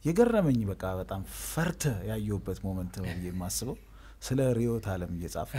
የገረመኝ በቃ በጣም ፈርተ ያየሁበት ሞመንት ነው ብዬ የማስበው ስለ ርዕዮተ ዓለም እየጻፍ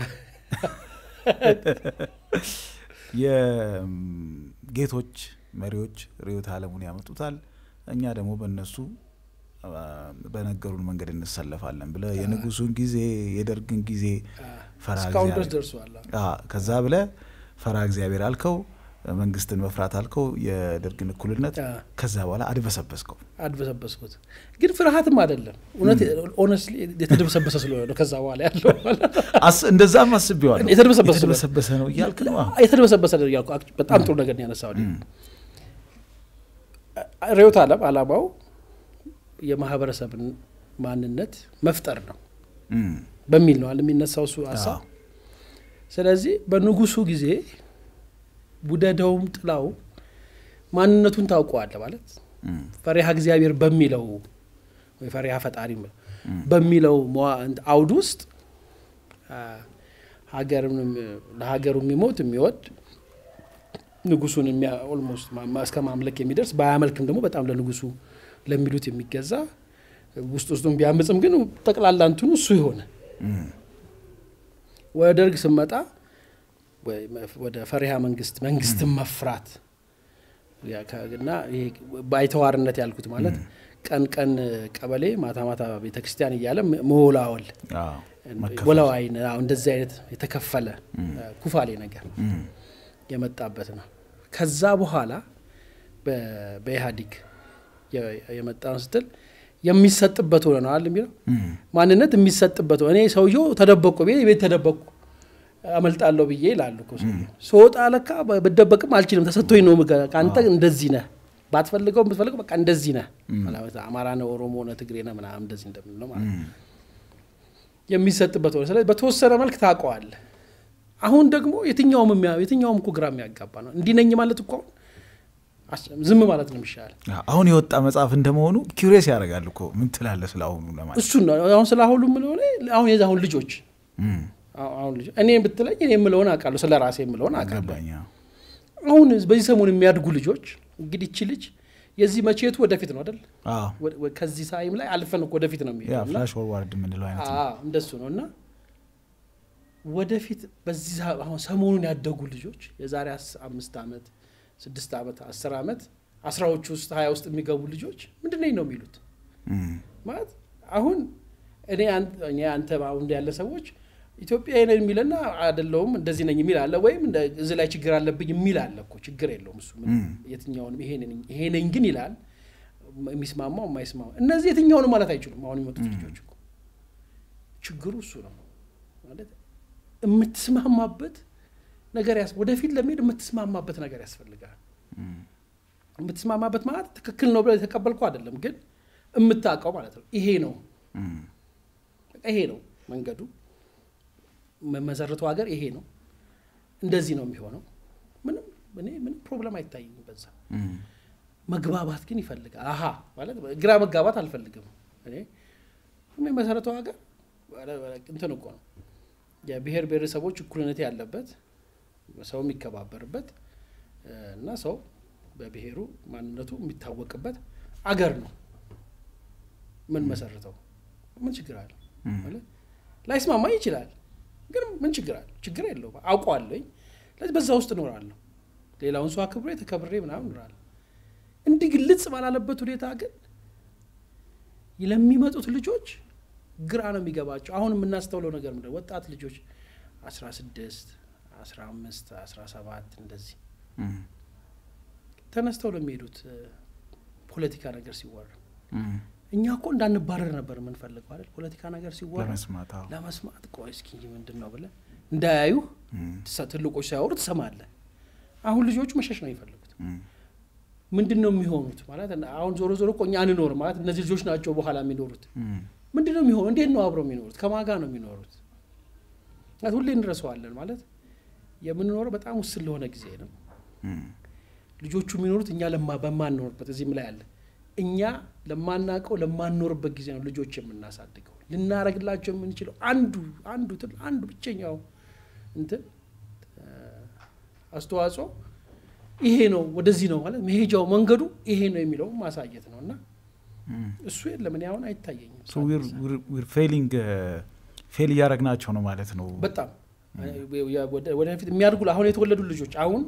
የጌቶች መሪዎች ርዕዮተ ዓለሙን ያመጡታል፣ እኛ ደግሞ በእነሱ በነገሩን መንገድ እንሰለፋለን ብለ የንጉሱን ጊዜ የደርግን ጊዜ ፈራ እስካሁን ድረስ ደርሷል። ከዛ ብለ ፈራ እግዚአብሔር አልከው፣ መንግስትን መፍራት አልከው፣ የደርግን እኩልነት ከዛ በኋላ አድበሰበስከው። አድበሰበስኩት ግን ፍርሃትም አይደለም እውነት ኦነስትሊ የተደበሰበሰ ስለሆነ ነው። ከዛ በኋላ ያለው እንደዛም አስቤዋለሁ። የተደበሰበሰ የተደበሰበሰ ነው እያልክ ነው። የተደበሰበሰ ነው እያልኩ በጣም ጥሩ ነገር ነው ያነሳው። ርዕዮተ ዓለም አላማው የማህበረሰብን ማንነት መፍጠር ነው በሚል ነው የሚነሳው እሱ ሀሳብ። ስለዚህ በንጉሱ ጊዜ ውደደውም ጥላው ማንነቱን ታውቀዋለ ማለት ፈሪሃ እግዚአብሔር በሚለው ወይ ፈሪሃ ፈጣሪ በሚለው አውድ ውስጥ ለሀገሩ የሚሞት የሚወድ ንጉሱን ኦልሞስት እስከ ማምለክ የሚደርስ ባያመልክም ደግሞ በጣም ለንጉሱ ለሚሉት የሚገዛ ውስጥ ውስጡን ቢያምፅም ግን ጠቅላላ እንትኑ እሱ የሆነ ወደ ደርግ ስመጣ ወደ ፈሪሃ መንግስት መንግስትን መፍራት እና ባይተዋርነት ያልኩት ማለት ቀን ቀን ቀበሌ ማታ ማታ ቤተክርስቲያን እያለ መወላወል ወላዋይ እንደዚህ አይነት የተከፈለ ኩፋሌ ነገር የመጣበት ነው። ከዛ በኋላ በኢህአዲግ የመጣ ስትል የሚሰጥበት ሆነ ነው የሚለው ማንነት የሚሰጥበት እኔ ሰውየው ተደበቁ ቤት ቤት ተደበቁ አመልጣለሁ ብዬ ይላሉ እኮ ስወጣ ለካ ብደበቅም አልችልም ተሰጥቶኝ ነው ከአንተ እንደዚህ ነህ ባትፈልገው ብትፈልገው በቃ እንደዚህ ነህ አማራ ነህ ኦሮሞ ነህ ትግሬ ነህ ምናምን እንደዚህ እንደምንለው ማለት ነው የሚሰጥበት ሆነ ስለዚህ በተወሰነ መልክ ታውቀዋለህ አሁን ደግሞ የትኛውም የትኛውም እኮ ግራ የሚያጋባ ነው እንዲህ ነኝ ማለት እኮ ዝም ማለት ነው የሚሻል አሁን የወጣ መጽሐፍ እንደመሆኑ ኪሪየስ ያደርጋል እኮ ምን ትላለህ ስለ አሁኑ ለማለት እሱን ነው አሁን ስለ አሁኑ የምለው አሁን የዚ አሁን ልጆች አሁን ልጆች እኔ ብትለኝ እኔ የምለውን አውቃለሁ ስለ ራሴ የምለውን አውቃለሁ አሁን በዚህ ሰሞን የሚያድጉ ልጆች እንግዲህ እቺ ልጅ የዚህ መቼቱ ወደፊት ነው አይደል ከዚህ ሳይም ላይ አልፈን ወደፊት ነው ፍላሽ ፎርዋርድ የምንለው አይነት እንደሱ ነው እና ወደፊት በዚህ አሁን ሰሞኑን ያደጉ ልጆች የዛሬ አምስት ዓመት ስድስት ዓመት አስር ዓመት አስራዎቹ ውስጥ ሀያ ውስጥ የሚገቡ ልጆች ምንድን ነኝ ነው የሚሉት ማለት አሁን እኔ አንተ አሁን ያለ ሰዎች ኢትዮጵያ ነኝ የሚልና አይደለውም እንደዚህ ነኝ የሚል አለ ወይም እዚህ ላይ ችግር አለብኝ የሚል አለ እኮ ችግር የለውም እሱ የትኛውንም ይሄ ነኝ ግን ይላል የሚስማማው የማይስማማ እነዚህ የትኛውንም ማለት አይችሉም አሁን የሚመጡት ልጆች እኮ ችግሩ እሱ ነው ማለት የምትስማማበት ነገር ወደፊት ለመሄድ የምትስማማበት ነገር ያስፈልጋል የምትስማማበት ማለት ትክክል ነው ብለህ የተቀበልኩ አይደለም ግን የምታውቀው ማለት ነው ይሄ ነው ይሄ ነው መንገዱ መሰረቱ ሀገር ይሄ ነው እንደዚህ ነው የሚሆነው ምንም እኔ ምንም ፕሮብለም አይታይኝም በዛ መግባባት ግን ይፈልጋል አሀ ማለት ግራ መጋባት አልፈልግም እኔ መሰረቱ ሀገር እንትን እኮ ነው የብሔር ብሔረሰቦች እኩልነት ያለበት ሰው የሚከባበርበት እና ሰው በብሔሩ ማንነቱ የሚታወቅበት አገር ነው ምን መሰረተው ምን ችግር አለ ላይስማማኝ ይችላል ግን ምን ችግር አለ ችግር የለውም አውቀዋለኝ ስለዚህ በዛ ውስጥ እኖራለሁ ሌላውን ሰው አክብሬ ተከብሬ ምናምን እኖራለሁ እንዲህ ግልጽ ባላለበት ሁኔታ ግን ለሚመጡት ልጆች ግራ ነው የሚገባቸው አሁን የምናስተውለው ነገር ምንድን ወጣት ልጆች አስራ ስድስት አስራ አምስት አስራ ሰባት እንደዚህ ተነስተው ነው የሚሄዱት ፖለቲካ ነገር ሲወራ እኛ እኮ እንዳንባረር ነበር የምንፈልገው አይደል ፖለቲካ ነገር ሲወራ ለመስማት ቆይ እስኪ ምንድን ነው ብለን እንዳያዩ ትልቆች ሳያወሩ ትሰማለ አሁን ልጆቹ መሸሽ ነው የሚፈልጉት ምንድን ነው የሚሆኑት ማለት አሁን ዞሮ ዞሮ እኮ እኛ አንኖር ማለት እነዚህ ልጆች ናቸው በኋላ የሚኖሩት ምንድን ነው የሚሆኑ እንዴት ነው አብረው የሚኖሩት ከማጋ ነው የሚኖሩት ሁሌ እንረሰዋለን ማለት የምንኖረው በጣም ውስን ለሆነ ጊዜ ነው ልጆቹ የሚኖሩት እኛ በማንኖርበት እዚህም ላይ አለ እኛ ለማናውቀው ለማንኖርበት ጊዜ ነው ልጆች የምናሳድገው ልናረግላቸው የምንችለው አንዱ አንዱ አንዱ ብቸኛው እንትን አስተዋጽኦ ይሄ ነው ወደዚህ ነው ማለት መሄጃው መንገዱ ይሄ ነው የሚለው ማሳየት ነው እና እሱ የለም። እኔ አሁን አይታየኝም። ፌሊንግ ፌል እያደረግናቸው ነው ማለት ነው። በጣም ወደፊት የሚያድጉ አሁን የተወለዱ ልጆች አሁን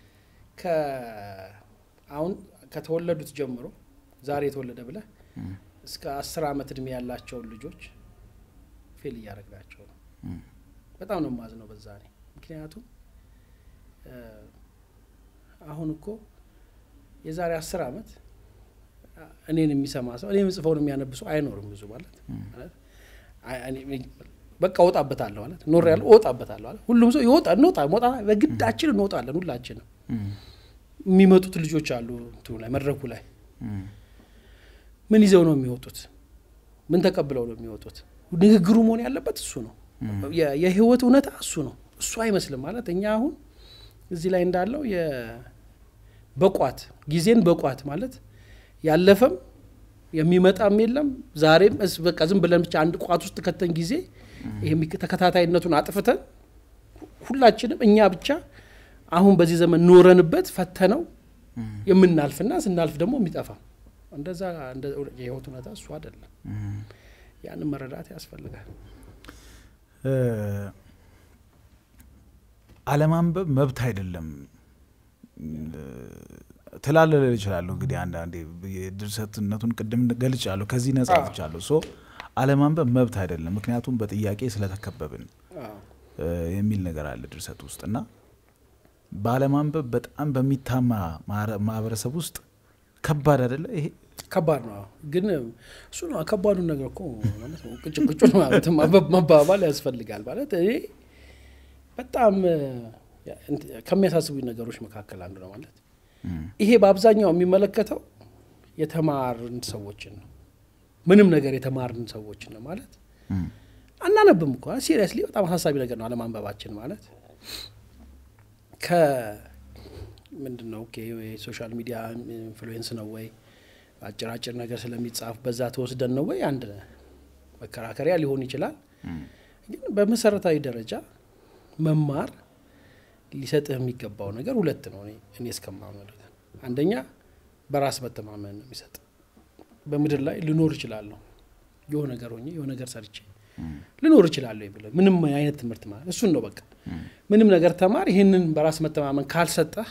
አሁን ከተወለዱት ጀምሮ ዛሬ የተወለደ ብለህ እስከ አስር ዓመት እድሜ ያላቸውን ልጆች ፌል እያደረግናቸው ነው። በጣም ነው የማዝነው በዛ እኔ ምክንያቱም አሁን እኮ የዛሬ አስር ዓመት እኔን የሚሰማ ሰው እኔ ምጽፈውን የሚያነብሰው አይኖርም። ብዙ ማለት በቃ እወጣበታለሁ ማለት ኖር ያለው እወጣበታለሁ ማለት ሁሉም ሰው ይወጣ እንወጣ ሞጣ በግዳችን እንወጣለን። ሁላችንም የሚመጡት ልጆች አሉ እንትኑ ላይ መድረኩ ላይ ምን ይዘው ነው የሚወጡት? ምን ተቀብለው ነው የሚወጡት? ንግግሩ መሆን ያለበት እሱ ነው። የህይወት እውነታ እሱ ነው። እሱ አይመስልም ማለት እኛ አሁን እዚህ ላይ እንዳለው በቋት ጊዜን በቋት ማለት ያለፈም የሚመጣም የለም ዛሬም በቃ ዝም ብለን ብቻ አንድ ቋት ውስጥ ከተን ጊዜ ይሄ ተከታታይነቱን አጥፍተን ሁላችንም እኛ ብቻ አሁን በዚህ ዘመን ኖረንበት ፈተነው የምናልፍና ስናልፍ ደግሞ የሚጠፋ እንደዛ የህይወት እውነታ እሱ አይደለም። ያንን መረዳት ያስፈልጋል። አለማንበብ መብት አይደለም ትላለል እችላለሁ። እንግዲህ አንዳንዴ የድርሰትነቱን ቅድም ገልጫለሁ፣ ከዚህ ነጻ ፍቻለሁ። ሶ አለማንበብ መብት አይደለም፣ ምክንያቱም በጥያቄ ስለተከበብን የሚል ነገር አለ ድርሰት ውስጥ እና በአለማንበብ በጣም በሚታማ ማህበረሰብ ውስጥ ከባድ አይደለ ይሄ ከባድ ነው። ግን እሱ ነው ከባዱን ነገር እኮ ቅጭቅጩን ማለት መባባል ያስፈልጋል ማለት እኔ በጣም ከሚያሳስቡኝ ነገሮች መካከል አንዱ ነው ማለት ይሄ በአብዛኛው የሚመለከተው የተማርን ሰዎችን ነው። ምንም ነገር የተማርን ሰዎችን ነው ማለት አናነብም እኮ ሲሪየስሊ በጣም አሳሳቢ ነገር ነው አለማንበባችን ማለት ከምንድን ነው የሶሻል ሚዲያ ኢንፍሉዌንስ ነው ወይ አጭር አጭር ነገር ስለሚጻፍ በዛ ተወስደን ነው ወይ አንድ መከራከሪያ ሊሆን ይችላል። ግን በመሰረታዊ ደረጃ መማር ሊሰጥህ የሚገባው ነገር ሁለት ነው። እኔ እስከማምነው አንደኛ በራስ መተማመን ነው የሚሰጥ። በምድር ላይ ልኖር እችላለሁ የሆነ ነገር ሆኜ የሆነ ነገር ሰርቼ ልኖር እችላለሁ ብለህ ምንም አይነት ትምህርት ማለት እሱን ነው በቃ ምንም ነገር ተማር። ይህንን በራስ መተማመን ካልሰጠህ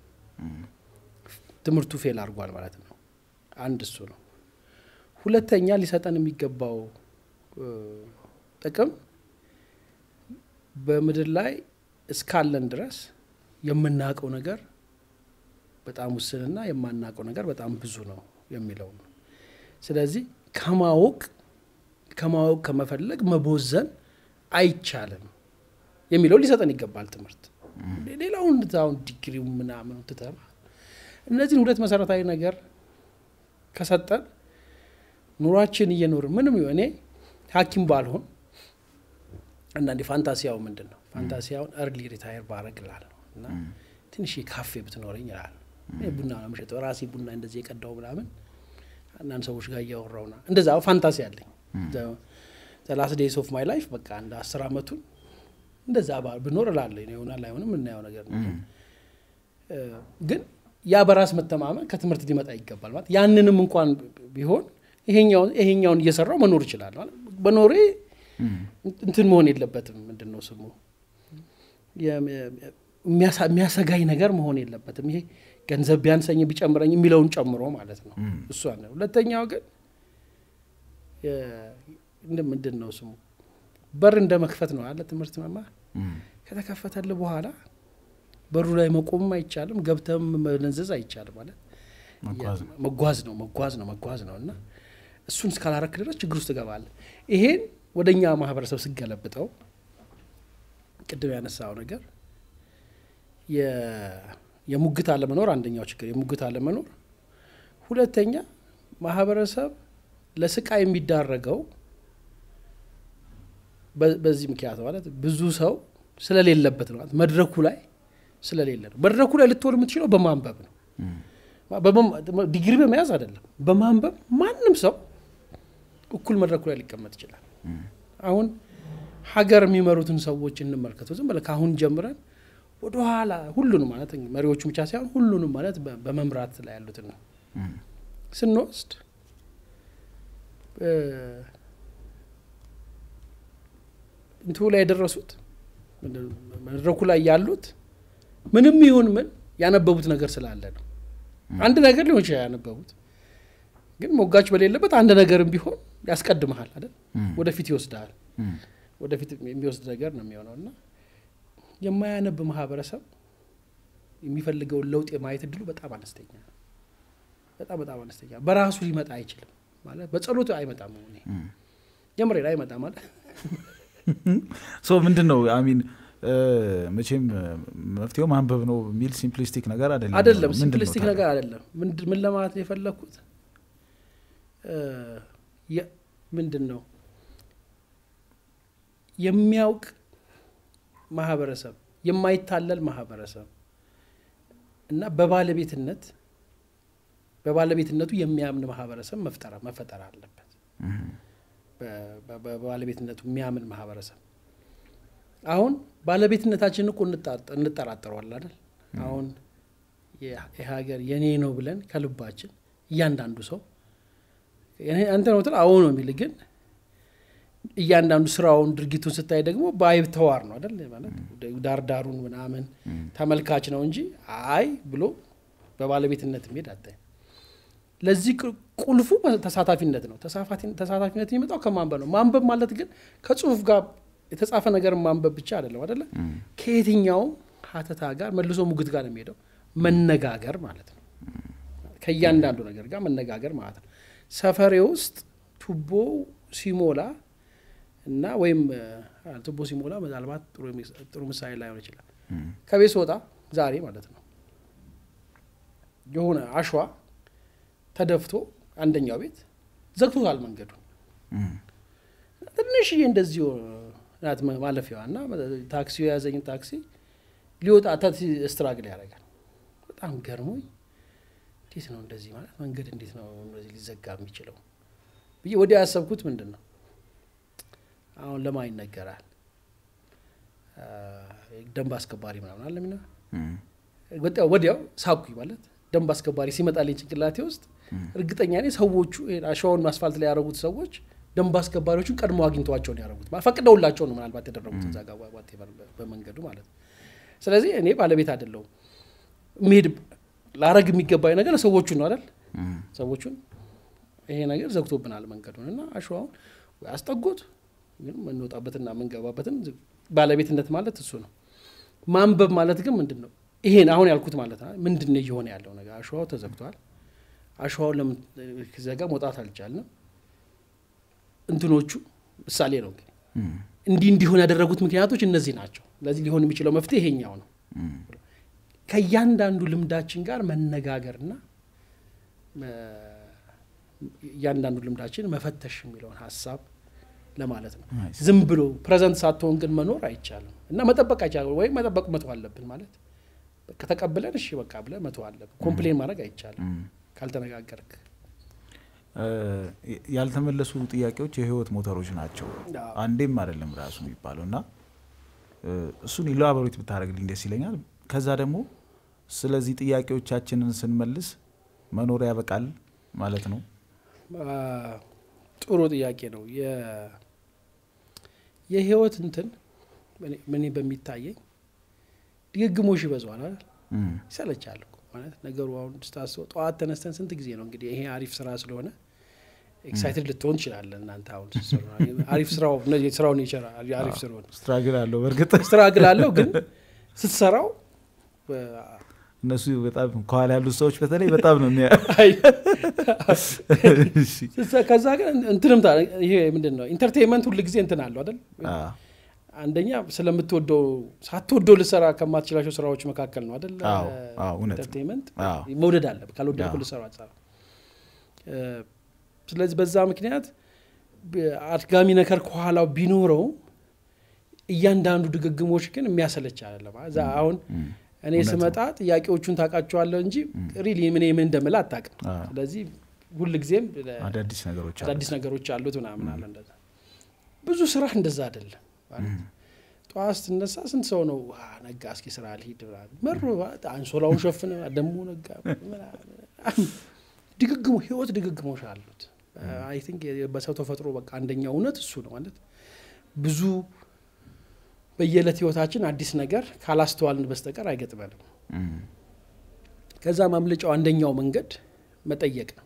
ትምህርቱ ፌል አድርጓል ማለት ነው። አንድ እሱ ነው። ሁለተኛ ሊሰጠን የሚገባው ጥቅም በምድር ላይ እስካለን ድረስ የምናውቀው ነገር በጣም ውስንና የማናውቀው ነገር በጣም ብዙ ነው የሚለው ነው። ስለዚህ ከማወቅ ከማወቅ ከመፈለግ መቦዘን አይቻልም የሚለው ሊሰጠን ይገባል ትምህርት። ሌላውን አሁን ዲግሪው ምናምን ትተማ እነዚህን ሁለት መሰረታዊ ነገር ከሰጠን ኑሯችን እየኖርን ምንም እኔ ሐኪም ባልሆን አንዳንዴ ፋንታሲያው ምንድን ነው ፋንታሲያውን እርሊ ሪታየር ባረግ እላለሁ እና ትንሽ ካፌ ብትኖረኝ እላለሁ። ቡና ነው የምሸጠው ራሴ ቡና እንደዚህ የቀዳው ምናምን አንዳንድ ሰዎች ጋር እያወራውና እንደዛ ፋንታሲ አለኝ። ላስት ዴይስ ኦፍ ማይ ላይፍ በቃ እንደ አስር አመቱን እንደዛ ብኖር እላለሁ። ይሆናል አይሆንም የምናየው ነገር ነው። ግን ያ በራስ መተማመን ከትምህርት ሊመጣ ይገባል ማለት ያንንም እንኳን ቢሆን ይሄኛውን እየሰራው መኖር ይችላል ማለት በኖሬ እንትን መሆን የለበትም። ምንድን ነው ስሙ የሚያሰጋኝ ነገር መሆን የለበትም። ይሄ ገንዘብ ቢያንሰኝ ቢጨምረኝ የሚለውን ጨምሮ ማለት ነው። እሱ አለ። ሁለተኛው ግን ምንድን ነው ስሙ በር እንደ መክፈት ነው አለ ትምህርት መማር ከተከፈተልህ በኋላ በሩ ላይ መቆምም አይቻልም፣ ገብተም መነዘዝ አይቻልም። ማለት መጓዝ ነው መጓዝ ነው መጓዝ ነው እና እሱን እስካላረክ ድረስ ችግር ውስጥ ትገባለህ። ይሄን ወደ እኛ ማህበረሰብ ስገለብጠው ቅድም ያነሳው ነገር የሙግት አለመኖር አንደኛው ችግር የሙግት አለመኖር፣ ሁለተኛ ማህበረሰብ ለስቃይ የሚዳረገው በዚህ ምክንያት ማለት ብዙ ሰው ስለሌለበት ነው። ማለት መድረኩ ላይ ስለሌለ ነው። መድረኩ ላይ ልትሆን የምትችለው በማንበብ ነው። ዲግሪ በመያዝ አይደለም፣ በማንበብ ማንም ሰው እኩል መድረኩ ላይ ሊቀመጥ ይችላል። አሁን ሀገር የሚመሩትን ሰዎች እንመልከተው። ዝም ብለህ ከአሁን ጀምረን ወደኋላ ሁሉንም ማለት መሪዎቹ ብቻ ሳይሆን ሁሉንም ማለት በመምራት ላይ ያሉትን ነው ስንወስድ እንትኑ ላይ የደረሱት መድረኩ ላይ ያሉት ምንም ይሁን ምን ያነበቡት ነገር ስላለ ነው። አንድ ነገር ሊሆን ይችላል ያነበቡት፣ ግን ሞጋች በሌለበት አንድ ነገርም ቢሆን ያስቀድመሃል አይደል? ወደፊት ይወስድሃል። ወደፊት የሚወስድ ነገር ነው የሚሆነው እና የማያነብ ማህበረሰብ የሚፈልገውን ለውጥ የማየት እድሉ በጣም አነስተኛ ነው። በጣም በጣም አነስተኛ በራሱ ሊመጣ አይችልም ማለት በጸሎት አይመጣም። ሆኔ ጀምሬ አይመጣም ማለት ሶ ምንድን ነው አሚን መቼም መፍትሄው ማንበብ ነው የሚል ሲምፕሊስቲክ ነገር አይደለም። አይደለም ምንድን ነው ሲምፕሊስቲክ ታዲያ? ነገር አይደለም። ምን ለማለት ነው የፈለግኩት ምንድን ነው የሚያውቅ ማህበረሰብ፣ የማይታለል ማህበረሰብ እና በባለቤትነት በባለቤትነቱ የሚያምን ማህበረሰብ መፍጠር መፈጠር አለበት። በ- በ- በባለቤትነቱ የሚያምን ማህበረሰብ አሁን ባለቤትነታችንን እኮ እንጣ- እንጠራጠረዋል አይደል? አሁን የ- ይህ ሀገር የኔ ነው ብለን ከልባችን እያንዳንዱ ሰው የኔ- አንተ ነው ትል አዎ ነው የሚል ግን እያንዳንዱ ስራውን ድርጊቱን ስታይ ደግሞ በአይተዋር ነው አይደል? ማለት ዳርዳሩን ምናምን ተመልካች ነው እንጂ አይ ብሎ በባለቤትነት የሚሄድ አታይ። ለዚህ ቁ- ቁልፉ ተሳታፊነት ነው። ተሳፋቲ- ተሳታፊነት የሚመጣው ከማንበብ ነው። ማንበብ ማለት ግን ከጽሁፍ ጋር የተጻፈ ነገር ማንበብ ብቻ አይደለም አይደለ? ከየትኛውም ሀተታ ጋር መልሶ ሙግት ጋር ነው የሚሄደው። መነጋገር ማለት ነው። ከእያንዳንዱ ነገር ጋር መነጋገር ማለት ነው። ሰፈሬ ውስጥ ቱቦ ሲሞላ እና ወይም አ፣ ቱቦ ሲሞላ ምናልባት ጥሩ የሚ- ጥሩ ምሳሌ ላይሆን ይችላል። ከቤት ስወጣ ዛሬ ማለት ነው የሆነ አሸዋ ተደፍቶ አንደኛው ቤት ዘግቶታል መንገዱን። ትንሽዬ እንደዚሁ ናት ማ- ማለፊያዋ እና ታክሲው የያዘኝን ታክሲ ሊወጣ ታክሲ ስትራግል ያደርጋል። በጣም ገርሞኝ እንዴት ነው እንደዚህ ማለት መንገድ እንዴት ነው እንደዚህ ሊዘጋ የሚችለው ብዬ ወዲያ ያሰብኩት ምንድን ነው አሁን ለማን ይነገራል? አ፣ ደንብ አስከባሪ ምናምን አለ ሚና ወዲያው ወዲያው ሳኩኝ ማለት ደንብ አስከባሪ ሲመጣልኝ ጭንቅላቴ ውስጥ እርግጠኛ ነኝ ሰዎቹ ይሄን አሸዋውን አስፋልት ላይ ያደረጉት ሰዎች ደንብ አስከባሪዎቹን ቀድሞ አግኝተዋቸው ነው ያደረጉት። ማለት ፈቅደውላቸው ነው ምናልባት ያደረጉት እዛ ጋር whatever በመንገዱ ማለት ነው። ስለዚህ እኔ ባለቤት አይደለሁም። መሄድ ላረግ የሚገባኝ ነገር ሰዎቹን ነው አይደል? ሰዎቹን ይሄ ነገር ዘግቶብናል መንገዱን እና አሸዋውን ወይ አስጠጉት፣ ግን የምንወጣበትና የምንገባበትን ባለቤትነት ማለት እሱ ነው። ማንበብ ማለት ግን ምንድን ነው? ይሄን አሁን ያልኩት ማለት ነው። ምንድን ነው እየሆነ ያለው ነገር? አሸዋው ተዘግቷል። አሸዋው ለምን ዘጋ? መውጣት አልቻልንም። እንትኖቹ ምሳሌ ነው እንግዲህ እንዲህ እንዲሆን ያደረጉት ምክንያቶች እነዚህ ናቸው። ለዚህ ሊሆን የሚችለው መፍትሄ ይሄኛው ነው። ከእያንዳንዱ ልምዳችን ጋር መነጋገርና እያንዳንዱ ልምዳችን መፈተሽ የሚለውን ሀሳብ ለማለት ነው። Nice. ዝም ብሎ ፕሬዘንት ሳትሆን ግን መኖር አይቻልም እና መጠበቅ አይቻልም። ወይም መጠበቅ መተው አለብን ማለት በቃ ተቀብለን እሺ በቃ ብለን መተው አለብን። ኮምፕሌን ማድረግ አይቻልም ካልተነጋገርክ። እ፣ ያልተመለሱ ጥያቄዎች የህይወት ሞተሮች ናቸው። አዎ። አንዴም አይደለም ራሱ የሚባለው እና እ፣ እሱን ኢላቦሬት ብታደርግልኝ ደስ ይለኛል። ከዛ ደግሞ ስለዚህ ጥያቄዎቻችንን ስንመልስ መኖር ያበቃል ማለት ነው። አ፣ ጥሩ ጥያቄ ነው። የ- የህይወት እንትን እኔ- እኔ በሚታየኝ ድግግሞሽ ይበዛዋል አይደል? እም፣ ይሰለቻል እኮ ማለት ነገሩ። አሁን ስታስበው ጠዋት ተነስተን ስንት ጊዜ ነው እንግዲህ ይሄ አሪፍ ስራ ስለሆነ ኤክሳይትድ ልትሆን ትችላለን። እናንተ አሁን ስትሰሩ አሪፍ ስራው እነዚህ ስራውን ይችላል አሪፍ ስለሆነ ስትራግል አለው በእርግጥ ስትራግል አለው፣ ግን ስትሰራው በ- እነሱ በጣም ከኋላ ያሉት ሰዎች በተለይ በጣም ነው የሚያ አይ- እሺ። ስትሰ- ከዛ ግን እንትንም ታ- ይሄ ምንድን ነው ኢንተርቴንመንት ሁል ጊዜ እንትን አለው አይደል? አ፣ አንደኛ ስለምትወደው ሳትወደው ልሰራ ከማትችላቸው ስራዎች መካከል ነው አይደል? አዎ፣ አዎ፣ እውነት ነው። ኢንተርቴንመንት አዎ። መውደድ አለ። ካልወደድኩ አዎ። ልሰራ አትሰራ። ስለዚህ በዛ ምክንያት ብ- አድጋሚ ነገር ከኋላው ቢኖረው እያንዳንዱ ድግግሞች ግን የሚያሰለች አይደለም። እዛ አሁን እም፣ እኔ እውነት ስመጣ ጥያቄዎቹን ታውቃቸዋለሁ እንጂ ሪሊ ምን ምን እንደምል አታውቅም። አ፣ ስለዚህ ሁል ጊዜም አዳዲስ ነገሮች አሉ። አዳዲስ ነገሮች አሉት ምናምን አለ እንደዛ። ብዙ ስራ እንደዛ አይደለም ማለት ጠዋት ስትነሳ ስንት ሰው ነው "ዋ፣ ነጋ እስኪ ስራ ልሂድ ምናምን መሮ ማለት አንሶላውን ሸፍነ ደግሞ ነጋ ምናምን። ድግግሞ ህይወት ድግግሞሽ አሉት አይ ቲንክ በሰው ተፈጥሮ በቃ አንደኛው እውነት እሱ ነው ማለት ብዙ በየዕለት ህይወታችን አዲስ ነገር ካላስተዋልን በስተቀር አይገጥመንም። እም፣ ከዛ ማምለጫው አንደኛው መንገድ መጠየቅ ነው።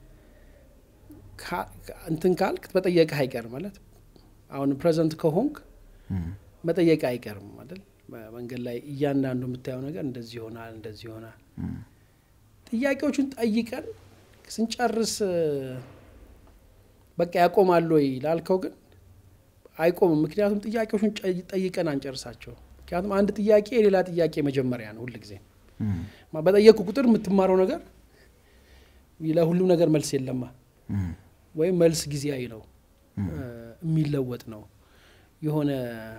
ካ- እንትን ካልክ መጠየቅህ አይቀርም ማለት አሁን ፕሬዘንት ከሆንክ እም፣ መጠየቅ አይቀርም አይደል? በመንገድ ላይ እያንዳንዱ የምታየው ነገር እንደዚህ ይሆናል፣ እንደዚህ ይሆናል። እም፣ ጥያቄዎቹን ጠይቀን ስንጨርስ እ፣ በቃ ያቆማል ወይ ላልከው ግን አይቆምም። ምክንያቱም ጥያቄዎቹን ጨ- ጠይቀን አንጨርሳቸው። ምክንያቱም አንድ ጥያቄ የሌላ ጥያቄ መጀመሪያ ነው ሁልጊዜ እም፣ ማ- በጠየቅኩ ቁጥር የምትማረው ነገር ለሁሉም ነገር መልስ የለማ እም፣ ወይም መልስ ጊዜያዊ ነው እም፣ እ፣ የሚለወጥ ነው። የሆነ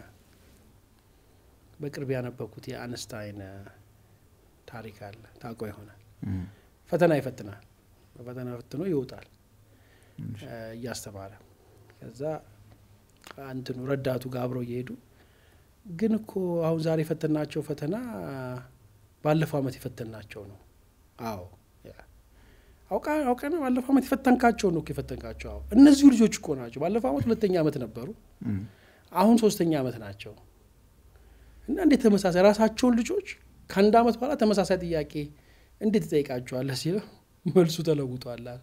በቅርብ ያነበብኩት የአንስታይን እ፣ ታሪክ አለ ታውቀው ይሆናል። እም፣ ፈተና ይፈትናል። በፈተና ፈትኖ ይወጣል እሺ፣ እ፣ እያስተማረ ከዛ እንትኑ ረዳቱ ጋር አብረው እየሄዱ ግን እኮ አሁን ዛሬ የፈተናቸው ፈተና ባለፈው ዓመት የፈተናቸው ነው። አዎ አውቃ አውቀና ባለፈው ዓመት የፈተንካቸው ነው እኮ የፈተንካቸው። አዎ እነዚሁ ልጆች እኮ ናቸው። ባለፈው ዓመት ሁለተኛ ዓመት ነበሩ፣ እም፣ አሁን ሶስተኛ ዓመት ናቸው። እና እንዴት ተመሳሳይ ራሳቸውን ልጆች ከአንድ ዓመት በኋላ ተመሳሳይ ጥያቄ እንዴት ትጠይቃቸዋለህ ሲለው መልሱ ተለውጧል አለ።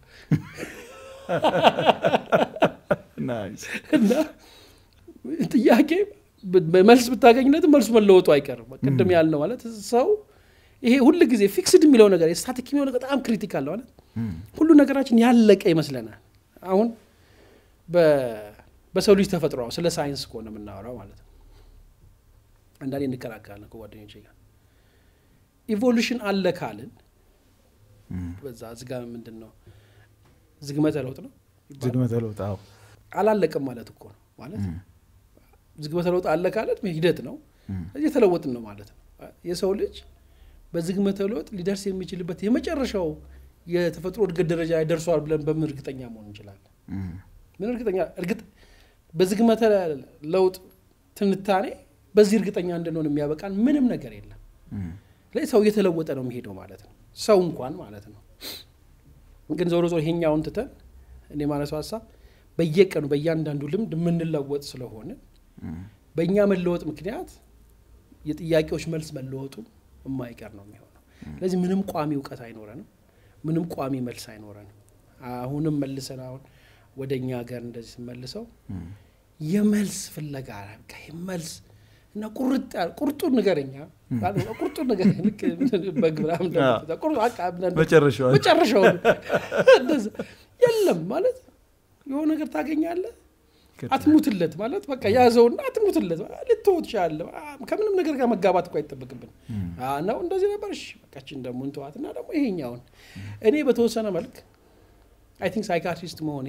ናይስ። እና ጥያቄ መልስ ብታገኝነትም መልሱ መለወጡ አይቀርም። ቅድም ያልነው ማለት ሰው ይሄ ሁል ጊዜ ፊክስድ የሚለው ነገር ስታቲክ የሚለው ነገር በጣም ክሪቲካል ነው ማለት እም፣ ሁሉ ነገራችን ያለቀ ይመስለናል። አሁን በ- በሰው ልጅ ተፈጥሮ ስለ ሳይንስ ከሆነ የምናወራው ማለት ነው። አንዳንዴ እንከራከራለን ከጓደኞቼ ጋር ኢቮሉሽን አለ ካልን እም፣ በዛ ዝጋ ምንድን ነው ዝግመተ ለውጥ ነው ይባላል። ዝግመተ ለውጥ አዎ። አላለቅም ማለት እኮ ነው ማለት እም፣ ዝግመተ ለውጥ አለ ካለት ሂደት ነው እም፣ እየተለወጥን ነው ማለት ነው። የሰው ልጅ በዝግመተ ለውጥ ሊደርስ የሚችልበት የመጨረሻው የተፈጥሮ እድገት ደረጃ ላይ ደርሷል ብለን በምን እርግጠኛ መሆን እንችላለን? እም፣ ምን እርግጠኛ እርግጥ በዝግመተ ለውጥ ትንታኔ በዚህ እርግጠኛ እንድንሆን የሚያበቃን ምንም ነገር የለም። እም፣ ስለዚህ ሰው እየተለወጠ ነው የሚሄደው ማለት ነው። ሰው እንኳን ማለት ነው። ግን ዞሮ ዞሮ ይሄኛውን ትተን እኔ ማነሳው ሀሳብ በየቀኑ በእያንዳንዱ ልምድ የምንለወጥ ስለሆነ እም፣ በእኛ መለወጥ ምክንያት የጥያቄዎች መልስ መለወጡ የማይቀር ነው የሚሆነው። ስለዚህ ምንም ቋሚ እውቀት አይኖረንም፣ ምንም ቋሚ መልስ አይኖረንም። አሁንም መልሰን አሁን ወደ እኛ ሀገር እንደዚህ ስንመልሰው እም፣ የመልስ ፍለጋ በቃ መልስ እና ቁርጥ ያለ ቁርጡን ንገረኛ ቁርጡን ንገረኝ ልክ በግ ምናምን እንደምትለው ቁርጡ በቃ ምናምን መጨረሻው መጨረሻው እንደዛ የለም ማለት የሆነ ነገር ታገኛለህ አትሙትለት ማለት በቃ ያዘውና አትሙትለት ልትወው ትችላለህ። ከምንም ነገር ጋር መጋባት እኮ አይጠበቅብን ነው። እንደዚህ ነበር። እሺ በቃችን ደግሞ እንተዋት እና ደግሞ ይሄኛውን እኔ በተወሰነ መልክ አይ ቲንክ ሳይካትሪስት መሆኔ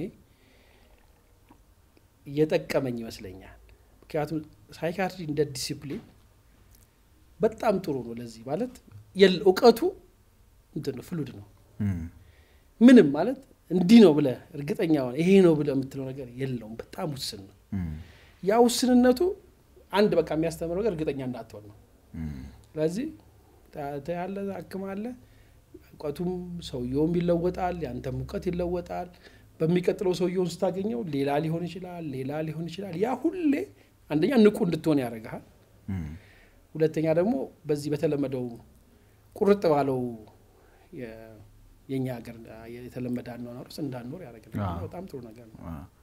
እየጠቀመኝ ይመስለኛል። ምክንያቱም ሳይካትሪ እንደ ዲሲፕሊን በጣም ጥሩ ነው። ለዚህ ማለት እውቀቱ እንትን ነው ፍሉድ ነው። ምንም ማለት እንዲህ ነው ብለህ እርግጠኛ ሆነ ይሄ ነው ብለህ የምትለው ነገር የለውም። በጣም ውስን ነው። ያ ውስንነቱ አንድ በቃ የሚያስተምረው ነገር እርግጠኛ እንዳትሆን ነው። ስለዚህ ያለ አክማለ እውቀቱም ሰውየውም ይለወጣል፣ ያንተም እውቀት ይለወጣል። በሚቀጥለው ሰውየውን ስታገኘው ሌላ ሊሆን ይችላል፣ ሌላ ሊሆን ይችላል። ያ ሁሌ አንደኛ ንቁ እንድትሆን ያደርግሃል። ሁለተኛ ደግሞ በዚህ በተለመደው ቁርጥ ባለው የእኛ ሀገር የተለመደ አኗኗር ውስጥ እንዳንኖር ያደርግልናል። በጣም ጥሩ ነገር ነው።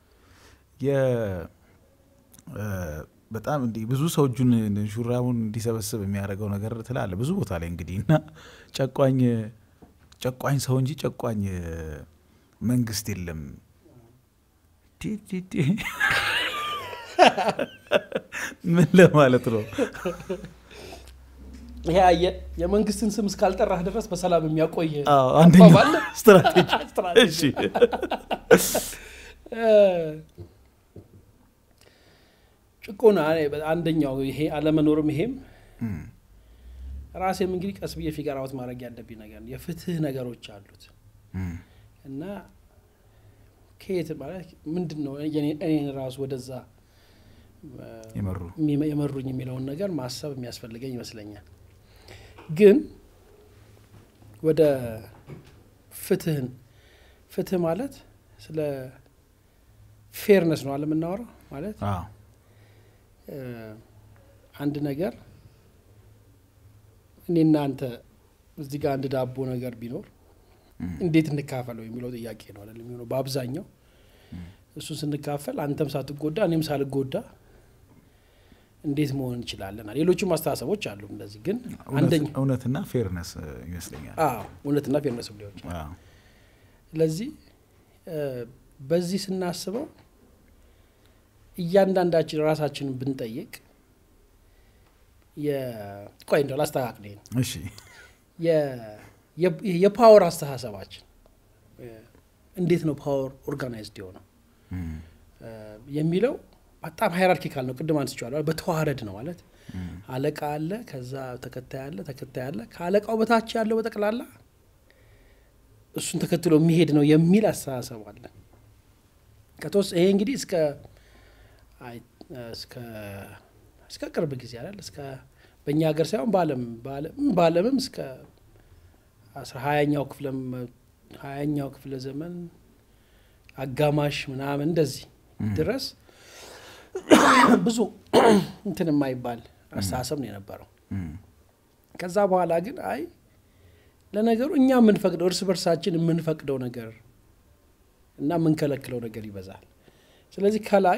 በጣም እንዲህ ብዙ ሰው እጁን ሹራቡን እንዲሰበስብ የሚያደርገው ነገር ትላለ ብዙ ቦታ ላይ እንግዲህ እና ጨቋኝ ጨቋኝ ሰው እንጂ ጨቋኝ መንግስት የለም። ምን ለማለት ነው? ይሄ አየ የመንግስትን ስም እስካልጠራህ ድረስ በሰላም የሚያቆይ አንደኛው ስትራቴጂ። ጭቆና አንደኛው ይሄ አለመኖርም ይሄም ራሴም እንግዲህ ቀስ ብዬ ፊገር አውት ማድረግ ያለብኝ ነገር ነው። የፍትህ ነገሮች አሉት እና ከየት ማለት ምንድን ነው እኔን ራሱ ወደዛ የመሩኝ የሚለውን ነገር ማሰብ የሚያስፈልገኝ ይመስለኛል። ግን ወደ ፍትህን ፍትህ ማለት ስለ ፌርነስ ነው አለ የምናወራው ማለት አዎ እ፣ አንድ ነገር እኔና አንተ እዚህ ጋር አንድ ዳቦ ነገር ቢኖር እም፣ እንዴት እንካፈለው የሚለው ጥያቄ ነው አይደል የሚሆነው በአብዛኛው እሱን ስንካፈል አንተም ሳትጎዳ እኔም ሳልጎዳ እንዴት መሆን እንችላለን ሌሎችም አስተሳሰቦች አሉ እንደዚህ ግን እውነት- አንደኛ እውነትና ፌርነስ እ፣ ይመስለኛል አዎ እውነትና ፌርነስ ሊሆን ይችላል አዎ። ስለዚህ እ፣ በዚህ ስናስበው እያንዳንዳችን ራሳችንን ብንጠይቅ የ- ቆይ እንደው ላስተካክል ይሄን እሺ የ- የ- የፓወር አስተሳሰባችን እ፣ እንዴት ነው ፓወር ኦርጋናይዝድ የሆነው እም፣ እ፣ የሚለው በጣም ሃይራርኪካል ነው ቅድም አንስቼዋለሁ በተዋረድ ነው ማለት እም፣ አለቃ አለ ከዛ ተከታይ አለ ተከታይ አለ ከአለቃው በታች ያለው በጠቅላላ እሱን ተከትሎ የሚሄድ ነው የሚል አስተሳሰብ አለ ከተወስ ይሄ እንግዲህ እስከ አይ እስከ እስከ ቅርብ ጊዜ አይደል እስከ በእኛ ሀገር ሳይሆን በዓለም በዓለም- በዓለምም እስከ አስራ ሀያኛው ክፍለ ሀያኛው ክፍለ ዘመን አጋማሽ ምናምን እንደዚህ ድረስ ብዙ እንትን የማይባል አስተሳሰብ ነው የነበረው። እም፣ ከዛ በኋላ ግን አይ ለነገሩ እኛ የምንፈቅደው እርስ በርሳችን የምንፈቅደው ነገር እና የምንከለክለው ነገር ይበዛል። ስለዚህ ከላይ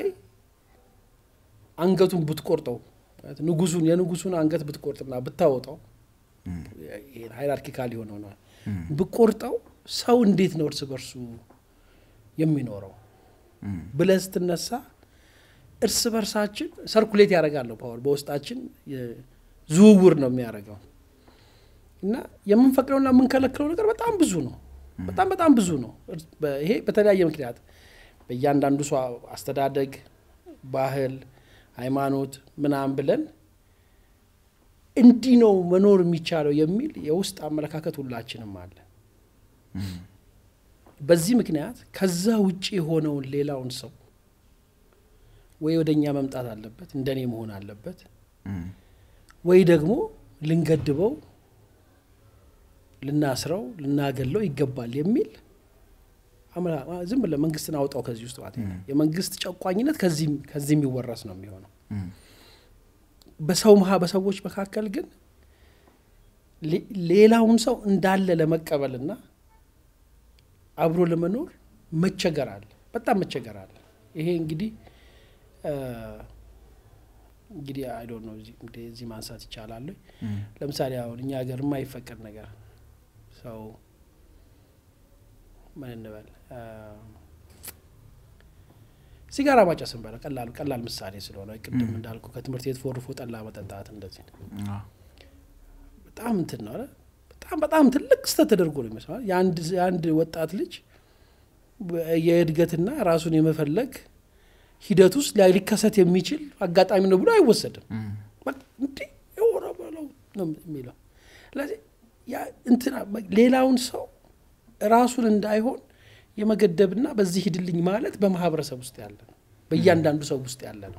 አንገቱን ብትቆርጠው ማለት ንጉሱን የንጉሱን አንገት ብትቆርጥና ብታወጣው እም፣ ይሄን ሃይራርኪካል የሆነው ነው እም፣ ብቆርጠው ሰው እንዴት ነው እርስ በርሱ የሚኖረው እም፣ ብለህ ስትነሳ እርስ በርሳችን ሰርኩሌት ያደርጋለሁ ፓወር በውስጣችን የ- ዝውውር ነው የሚያደርገው እና የምንፈቅደውና የምንከለክለው ነገር በጣም ብዙ ነው። በጣም በጣም ብዙ ነው። እርስ- በ- ይሄ በተለያየ ምክንያት በእያንዳንዱ ሰው አስተዳደግ፣ ባህል፣ ሃይማኖት ምናምን ብለን እንዲህ ነው መኖር የሚቻለው የሚል የውስጥ አመለካከት ሁላችንም አለ። እም፣ በዚህ ምክንያት ከዛ ውጭ የሆነውን ሌላውን ሰው ወይ ወደ እኛ መምጣት አለበት እንደኔ መሆን አለበት እም፣ ወይ ደግሞ ልንገድበው፣ ልናስረው፣ ልናገለው ይገባል የሚል አመላ- ዝም ብለህ መንግስትን አውጣው ከዚህ ውስጥ ማለት ነው። የመንግስት ጨቋኝነት ከዚህ ከዚህ የሚወረስ ነው የሚሆነው። እም፣ በሰው መሀ በሰዎች መካከል ግን ሌ- ሌላውን ሰው እንዳለ ለመቀበልና አብሮ ለመኖር መቸገር አለ፣ በጣም መቸገር አለ። ይሄ እንግዲህ እ፣ እንግዲህ አይ ዶንት ኖ እዚህ- እንደ እዚህ ማንሳት ይቻላል። ወይ? እም፣ ለምሳሌ አሁን እኛ ሀገር የማይፈቀድ ነገር ሰው ምን እንበል እ፣ ሲጋራ ማጨስን በለ ቀላል ቀላል ምሳሌ ስለሆነ ቅድም እንዳልኩ ከትምህርት ቤት ፎርፎ ጠላ መጠጣት እንደዚህ ነው። አዎ፣ በጣም እንትን ነው አይደል? በጣም በጣም ትልቅ ስህተት ተደርጎ ነው ይመስላል። የአንድ የአንድ ወጣት ልጅ በ- የእድገትና ራሱን የመፈለግ ሂደት ውስጥ ላይ ሊከሰት የሚችል አጋጣሚ ነው ብሎ አይወሰድም። እም፣ በቃ እንዲህ የሆነ በለው ነው የሚለው። ስለዚህ ያ እንትና ሌላውን ሰው ራሱን እንዳይሆን የመገደብና በዚህ ሂድልኝ ማለት በማህበረሰብ ውስጥ ያለ ነው፣ በእያንዳንዱ ሰው ውስጥ ያለ ነው።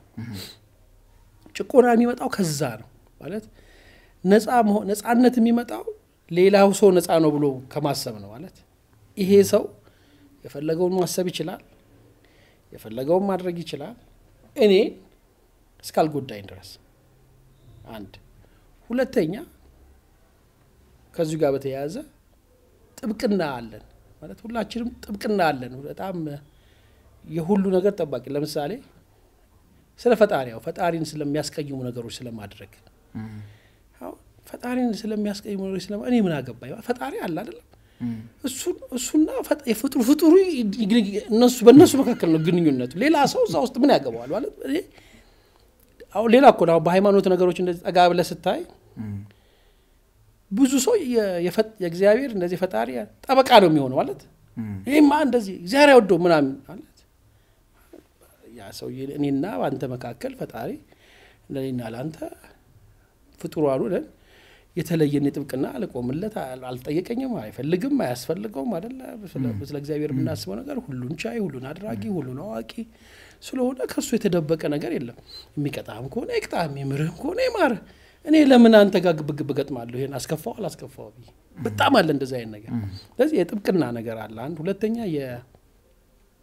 ጭቆና የሚመጣው ከዛ ነው ማለት ነፃ መሆን ነፃነት የሚመጣው ሌላው ሰው ነፃ ነው ብሎ ከማሰብ ነው ማለት ይሄ ሰው የፈለገውን ማሰብ ይችላል፣ የፈለገውን ማድረግ ይችላል እኔ እስካልጎዳኝ ድረስ አንድ ሁለተኛ ከዚሁ ጋር በተያያዘ ጥብቅና አለን ማለት ሁላችንም ጥብቅና አለን በጣም የሁሉ ነገር ጠባቂ ለምሳሌ ስለ ፈጣሪ ያው ፈጣሪን ስለሚያስቀይሙ ነገሮች ስለማድረግ እም፣ አሁን ፈጣሪን ስለሚያስቀይሙ ነገሮች ስለማ እኔ ምን አገባኝ ፈጣሪ አለ አይደለም እም፣ እሱን እሱና ፈጥ- የፍጡሩ ፍጡሩ እነሱ በእነሱ መካከል ነው ግንኙነቱ። ሌላ ሰው እዛ ውስጥ ምን ያገባዋል ማለት እኔ አሁን ሌላ እኮ ነው። አሁን በሃይማኖት ነገሮች እንደዚህ ጠጋ ብለህ ስታይ እም፣ ብዙ ሰው የ- የፈጥ- የእግዚአብሔር እንደዚህ ፈጣሪ ጠበቃ ነው የሚሆነው ማለት እም፣ ይህማ እንደዚህ እግዚአብሔር አይወደው ምናምን ማለት ያ ሰው እኔና በአንተ መካከል ፈጣሪ ለእኔና ለአንተ ፍጡሯኑ ነን የተለየን ጥብቅና አልቆምለት አል- አልጠየቀኝም፣ አይፈልግም፣ አያስፈልገውም አደለ። ስለ- ስለ እግዚአብሔር የምናስበው ነገር ሁሉን ቻይ፣ ሁሉን አድራጊ፣ ሁሉን አዋቂ ስለሆነ ከእሱ የተደበቀ ነገር የለም። የሚቀጣህም ከሆነ ይቅጣህ፣ የሚምርህም ከሆነ ይማርህ። እኔ ለምን አንተ ጋር ግብግብ ገጥማለሁ? ይሄን አስከፋው አላስከፋው ብዬ በጣም አለ እንደዚህ አይነት ነገር። ስለዚህ የጥብቅና ነገር አለ አንድ። ሁለተኛ የ-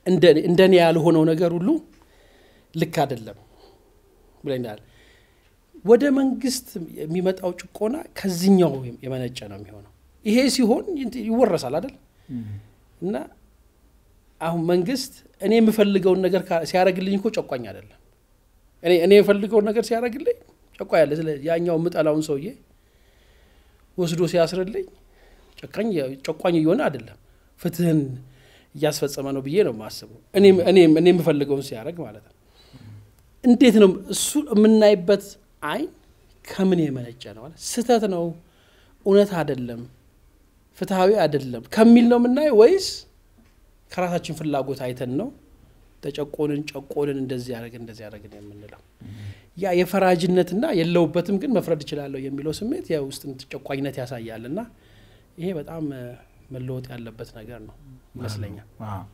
እንደ እኔ ያልሆነው ነገር ሁሉ ልክ አይደለም ብለናል። ወደ መንግስት የሚመጣው ጭቆና ከዚኛው የመነጨ ነው የሚሆነው። ይሄ ሲሆን ይወረሳል አይደል እና አሁን መንግስት እኔ የምፈልገውን ነገር ሲያደርግልኝ እኮ ጨቋኝ አይደለም። እኔ የምፈልገውን ነገር ሲያደርግልኝ ጨቋኝ አለ። ስለ ያኛው የምጠላውን ሰውዬ ወስዶ ሲያስርልኝ ጨቋኝ እየሆነ አይደለም፣ ፍትህን እያስፈጸመ ነው ብዬ ነው የማስበው። እኔ የምፈልገውን ሲያደርግ ማለት ነው። እንዴት ነው እሱ የምናይበት አይን ከምን የመነጨ ነው? ስህተት ነው፣ እውነት አይደለም፣ ፍትሐዊ አይደለም ከሚል ነው የምናየው ወይስ ከራሳችን ፍላጎት አይተን ነው ተጨቆንን፣ ጨቆንን፣ እንደዚህ ያደረግን እንደዚህ ያደረግን የምንለው? ያ የፈራጅነትና የለውበትም ግን መፍረድ እችላለሁ የሚለው ስሜት የውስጥ ጨቋኝነት ያሳያል። እና ይሄ በጣም መለወጥ ያለበት ነገር ነው ይመስለኛል።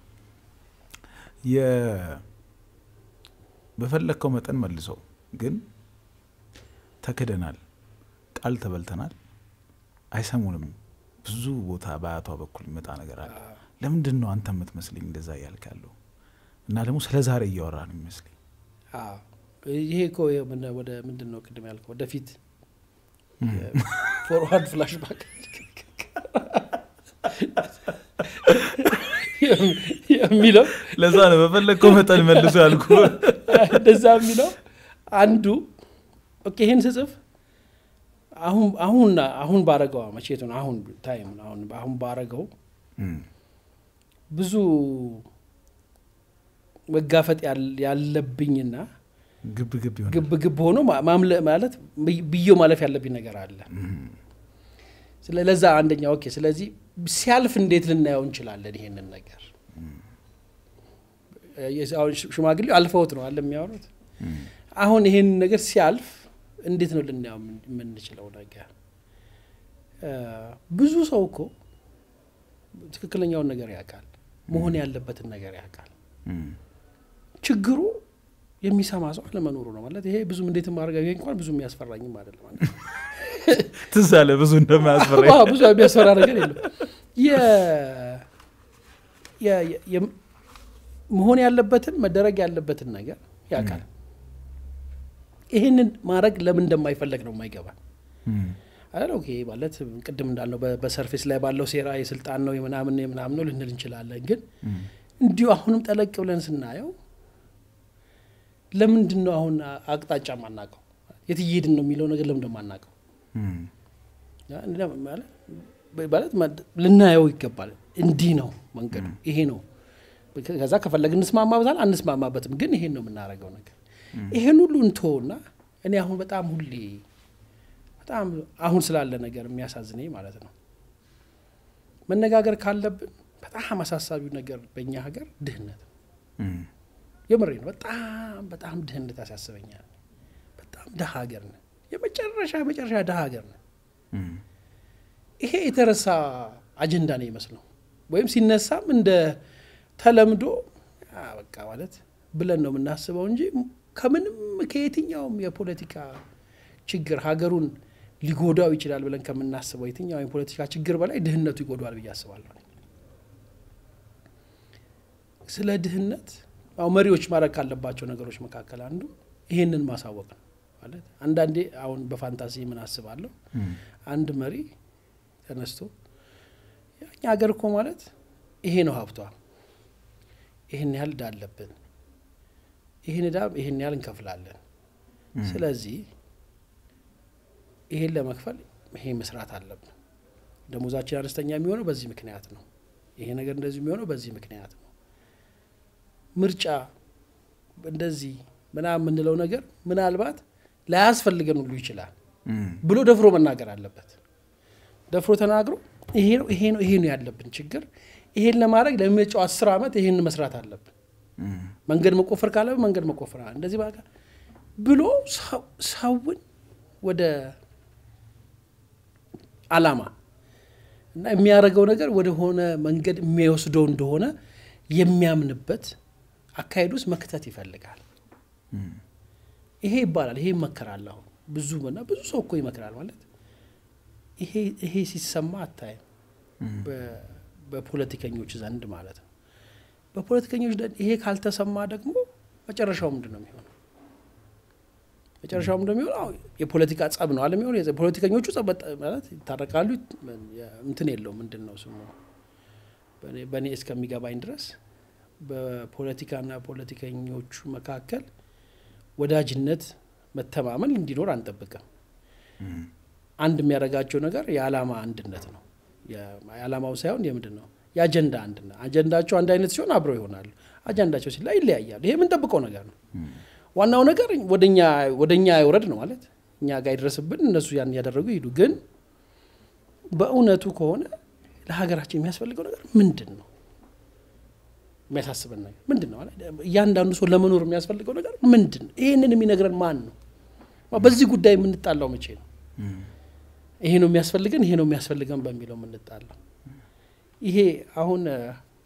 በፈለግከው መጠን መልሰው ግን ተክደናል፣ ቃል ተበልተናል፣ አይሰሙንም። ብዙ ቦታ በአያቷ በኩል የሚመጣ ነገር አለ። ለምንድን ነው አንተ የምትመስለኝ እንደዛ እያልክ ያለው? እና ደግሞ ስለ ዛሬ እያወራ ነው የሚመስለኝ። ይሄ እኮ ወደ ምንድን ነው ቅድም ያልከው ወደፊት ፎርዋርድ ፍላሽባክ የሚለው ለዛ ነው በፈለግከው መጠን መልሶ ያልኩ። እንደዛ የሚለው አንዱ ኦኬ ይህን ስጽፍ አሁን አሁን አሁን ባረገው መቼቱን አሁን ታይም አሁን አሁን ባረገው ብዙ መጋፈጥ ያለብኝና ግብ ግብ ይሆናል። ግብ ግብ ሆኖ ማምለ ማለት ብዬው ማለፍ ያለብኝ ነገር አለ። ለዛ አንደኛ ኦኬ። ስለዚህ ሲያልፍ እንዴት ልናየው እንችላለን? ይሄንን ነገር ሽማግሌው አልፈውት ነው አለ የሚያወሩት። አሁን ይሄንን ነገር ሲያልፍ እንዴት ነው ልናየው የምንችለው ነገር? ብዙ ሰው እኮ ትክክለኛውን ነገር ያውቃል፣ መሆን ያለበትን ነገር ያውቃል። ችግሩ የሚሰማ ሰው አለመኖሩ ነው ማለት ይሄ ብዙም እንዴት ማድረግ ይሄ እንኳን ብዙ የሚያስፈራኝም አይደለም ማለት ትዝ አለ ብዙ እንደማያስፈራ ብዙ የሚያስፈራ ነገር የለም መሆን ያለበትን መደረግ ያለበትን ነገር ያውቃል ይህንን ማድረግ ለምን እንደማይፈለግ ነው የማይገባ አይደል ኦኬ ማለት ቅድም እንዳልነው በሰርፌስ ላይ ባለው ሴራ የስልጣን ነው የምናምን የምናምን ነው ልንል እንችላለን ግን እንዲሁ አሁንም ጠለቅ ብለን ስናየው ለምንድን ነው አሁን አቅጣጫ ማናቀው የት እየሄድን ነው የሚለው ነገር ለምን እንደማናቀው ማለት ልናየው ይገባል እንዲህ ነው መንገዱ ይሄ ነው ከዛ ከፈለግ እንስማማበታል አንስማማበትም ግን ይሄን ነው የምናደርገው ነገር ይሄን ሁሉ እንቶና እኔ አሁን በጣም ሁሌ በጣም አሁን ስላለ ነገር የሚያሳዝነኝ ማለት ነው መነጋገር ካለብን በጣም አሳሳቢው ነገር በእኛ ሀገር ድህነት የምሬ ነው በጣም በጣም ድህነት ያሳስበኛል በጣም ድሀ ሀገር ነን የመጨረሻ መጨረሻ ድሀ ሀገር ነን ይሄ የተረሳ አጀንዳ ነው ይመስለው ወይም ሲነሳም እንደ ተለምዶ በቃ ማለት ብለን ነው የምናስበው እንጂ ከምንም ከየትኛውም የፖለቲካ ችግር ሀገሩን ሊጎዳው ይችላል ብለን ከምናስበው የትኛው የፖለቲካ ችግር በላይ ድህነቱ ይጎዳዋል ብዬ አስባለሁ ስለ ድህነት ያው መሪዎች ማድረግ ካለባቸው ነገሮች መካከል አንዱ ይሄንን ማሳወቅ ነው ማለት አንዳንዴ አሁን በፋንታሲ ምን አስባለሁ አንድ መሪ ተነስቶ እኛ ሀገር እኮ ማለት ይሄ ነው ሀብቷ ይህን ያህል እዳ አለብን ይህን እዳ ይህን ያህል እንከፍላለን ስለዚህ ይሄን ለመክፈል ይሄ መስራት አለብን ደሞዛችን አነስተኛ የሚሆነው በዚህ ምክንያት ነው ይሄ ነገር እንደዚህ የሚሆነው በዚህ ምክንያት ነው ምርጫ እንደዚህ ምናምን የምንለው ነገር ምናልባት ላያስፈልገን ሁሉ ይችላል ብሎ ደፍሮ መናገር አለበት ደፍሮ ተናግሮ ይሄ ነው ይሄ ነው ይሄ ነው ያለብን ችግር ይሄን ለማድረግ ለሚመጫው አስር ዓመት ይሄን መስራት አለብን መንገድ መቆፈር ካለብን መንገድ መቆፈር እንደዚህ በቃ ብሎ ሰውን ወደ አላማ እና የሚያደርገው ነገር ወደ ሆነ መንገድ የሚወስደው እንደሆነ የሚያምንበት አካሄድ ውስጥ መክተት ይፈልጋል ይሄ ይባላል ይሄ ይመከራል አሁን ብዙ ና ብዙ ሰው እኮ ይመክራል ማለት ይሄ ሲሰማ አታይም በፖለቲከኞች ዘንድ ማለት ነው በፖለቲከኞች ዘንድ ይሄ ካልተሰማ ደግሞ መጨረሻው ምንድን ነው የሚሆነው? መጨረሻው ምንድን ነው የሚሆነው? አዎ የፖለቲካ ጸብ ነው አለ የሚሆነው። የጸ- ፖለቲከኞቹ ጸብ በጣ- ማለት ይታረቃሉ። እንትን የለው ምንድን ነው ስሙ በእኔ- በእኔ እስከሚገባኝ ድረስ በፖለቲካና ፖለቲከኞቹ መካከል ወዳጅነት፣ መተማመን እንዲኖር አንጠብቅም። አንድ የሚያደርጋቸው ነገር የዓላማ አንድነት ነው። የ- የዓላማው ሳይሆን የምንድን ነው የአጀንዳ አንድነት። አጀንዳቸው አንድ አይነት ሲሆን አብረው ይሆናሉ። አጀንዳቸው ሲላ ይለያያሉ። ይሄ የምንጠብቀው ነገር ነው። ዋናው ነገር ወደኛ ወደኛ አይውረድ ነው ማለት እኛ ጋር ይድረስብን፣ እነሱ ያን እያደረጉ ይሄዱ። ግን በእውነቱ ከሆነ ለሀገራችን የሚያስፈልገው ነገር ምንድን ነው? የሚያሳስበን ነገር ምንድን ነው? ማለት እያንዳንዱ ሰው ለመኖር የሚያስፈልገው ነገር ምንድን ነው? ይህንን የሚነግረን ማን ነው? በዚህ ጉዳይ የምንጣላው መቼ ነው? ይሄ ነው የሚያስፈልገን፣ ይሄ ነው የሚያስፈልገን በሚለው የምንጣላው። ይሄ አሁን እ፣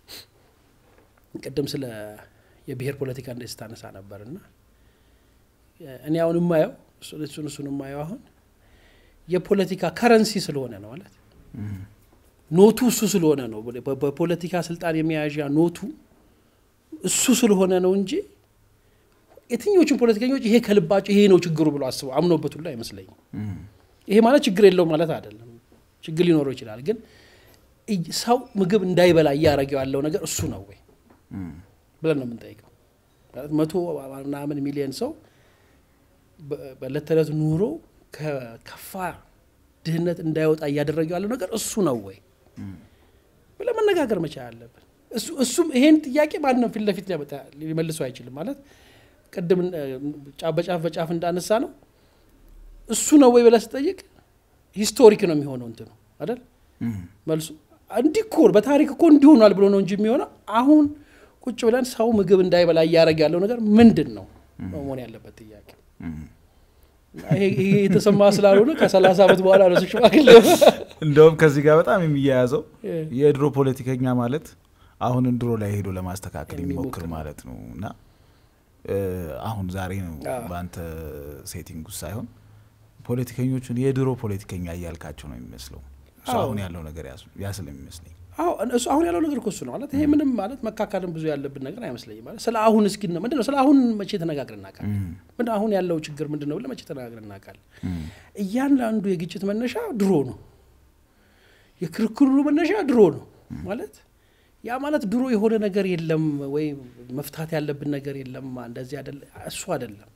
ቅድም ስለ የብሔር ፖለቲካ እንደ ስታነሳ ነበርና እ፣ እኔ አሁን የማየው እሱ- እሱን እሱን የማየው አሁን የፖለቲካ ከረንሲ ስለሆነ ነው ማለት ኖቱ እሱ ስለሆነ ነው። በ- በፖለቲካ ስልጣን የመያዣ ኖቱ እሱ ስለሆነ ነው እንጂ የትኞቹን ፖለቲከኞች ይሄ ከልባቸው ይሄ ነው ችግሩ ብሎ አስበው አምኖበት ሁሉ አይመስለኝም። ይሄ ማለት ችግር የለውም ማለት አይደለም። ችግር ሊኖረው ይችላል። ግን እይ- ሰው ምግብ እንዳይበላ እያደረገው ያለው ነገር እሱ ነው ወይ ብለን ነው የምንጠይቀው። ማለት መቶ ምናምን ሚሊዮን ሰው በ- በዕለት ተዕለት ኑሮ ከከፋ ድህነት እንዳይወጣ እያደረገው ያለው ነገር እሱ ነው ወይ ብለን መነጋገር መቻል አለብን። እሱ እሱም ይሄን ጥያቄ ማንም ፊት ለፊት ሊያመጣ ሊመልሰው አይችልም። ማለት ቅድም እ፣ ጫፍ በጫፍ በጫፍ እንዳነሳ ነው እሱ ነው ወይ ብለህ ስጠይቅ ሂስቶሪክ ነው የሚሆነው እንትኑ አይደል መልሱ እንዲህ እኮ በታሪክ እኮ እንዲሆኗል ብሎ ነው እንጂ የሚሆነው አሁን ቁጭ ብለን ሰው ምግብ እንዳይበላ እያደረገ ያለው ነገር ምንድን ነው ነው መሆን ያለበት ጥያቄ። ይሄ ይሄ የተሰማ ስላልሆነ ከሰላሳ ዓመት በኋላ ነው እሱ ሽማግሌ እንደውም ከዚህ ጋር በጣም የሚያያዘው እ። የድሮ ፖለቲከኛ ማለት አሁንን ድሮ ላይ ሄዶ ለማስተካከል የሚሞክር የሚሞክር ማለት ነው እና እ፣ አሁን ዛሬ ነው አዎ። በአንተ ሴቲንግ ውስጥ ሳይሆን ፖለቲከኞቹን የድሮ ፖለቲከኛ እያልካቸው ነው የሚመስለው እሱ አዎ። አሁን ያለው ነገር ያስ- ያ ስለሚመስለኝ አዎ እሱ አሁን ያለው ነገር እኮ እሱ ነው ማለት ይሄ ምንም ማለት መካከልም ብዙ ያለብን ነገር አይመስለኝም። ማለት ስለ አሁን እስኪ ነው ምንድን ነው ስለ አሁን መቼ ተነጋግረን እናውቃለን? ምንድን ነው አሁን ያለው ችግር ምንድን ነው ብለን መቼ ተነጋግረን እናውቃለን? እያንዳንዱ የግጭት መነሻ ድሮ ነው። የክርክሩ መነሻ ድሮ ነው ማለት ያ ማለት ድሮ የሆነ ነገር የለም ወይ መፍታት ያለብን ነገር የለም እንደዚህ አይደለ እሱ አይደለም።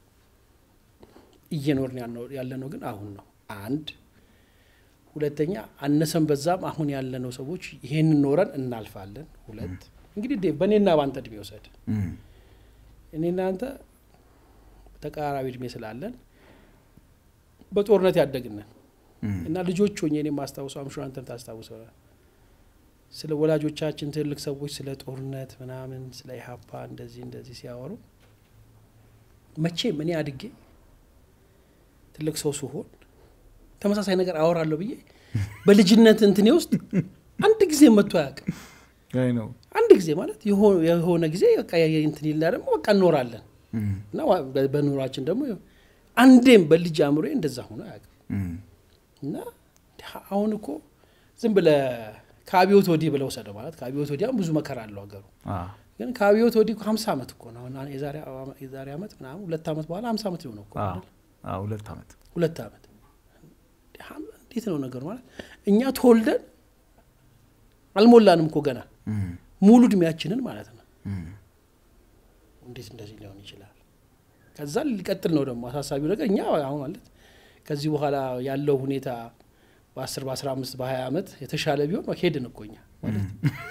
እየኖርን ያልነው- ያለነው ግን አሁን ነው። አንድ ሁለተኛ አነሰን በዛም አሁን ያለነው ሰዎች ይሄን ኖረን እናልፋለን። ሁለት እንግዲህ ዴቭ በእኔና በአንተ እድሜ ውሰድ። እኔና አንተ ተቀራራቢ እድሜ ስላለን በጦርነት ያደግነን እና ልጆች ሆኜ እኔ የማስታውሰው አምሹ አንተም ታስታውሰው ስለ ወላጆቻችን ትልቅ ሰዎች ስለ ጦርነት ምናምን ስለ ኢህአፓ እንደዚህ እንደዚህ ሲያወሩ መቼም እኔ አድጌ ትልቅ ሰው ስሆን ተመሳሳይ ነገር አወራለሁ ብዬ በልጅነት እንትኔ ውስጥ አንድ ጊዜ መጥቶ አያውቅም። አይ ነው አንድ ጊዜ ማለት የሆ- የሆነ ጊዜ በቃ የ- እንትን ይልና ደግሞ በቃ እኖራለን እና ዋ- በ- በኑሯችን ደግሞ አንዴም በልጅ አእምሮ እንደዛ ሆኖ አያውቅም። እና አሁን እኮ ዝም ብለ ከአብዮት ወዲህ ብለው ወሰደው ማለት ከአብዮት ወዲያም ብዙ መከራ አለው ሀገሩ ግን ከአብዮት ወዲህ እኮ ሀምሳ ዓመት እኮ ነው። አሁን የዛሬ አመ- የዛሬ ዓመት ምናምን ሁለት ዓመት በኋላ ሀምሳ ዓመት ሊሆነው እኮ አይደል? ሁለት ዓመት ሁለት ዓመት እንዴት ነው ነገሩ? ማለት እኛ ተወልደን አልሞላንም እኮ ገና ሙሉ እድሜያችንን ማለት ነው። እንዴት እንደዚህ ሊሆን ይችላል? ከዛ ሊቀጥል ነው ደግሞ አሳሳቢው ነገር እኛ አሁን ማለት ከዚህ በኋላ ያለው ሁኔታ በ10 በ15 በ20 ዓመት የተሻለ ቢሆን ሄድን እኮ እኛ ማለት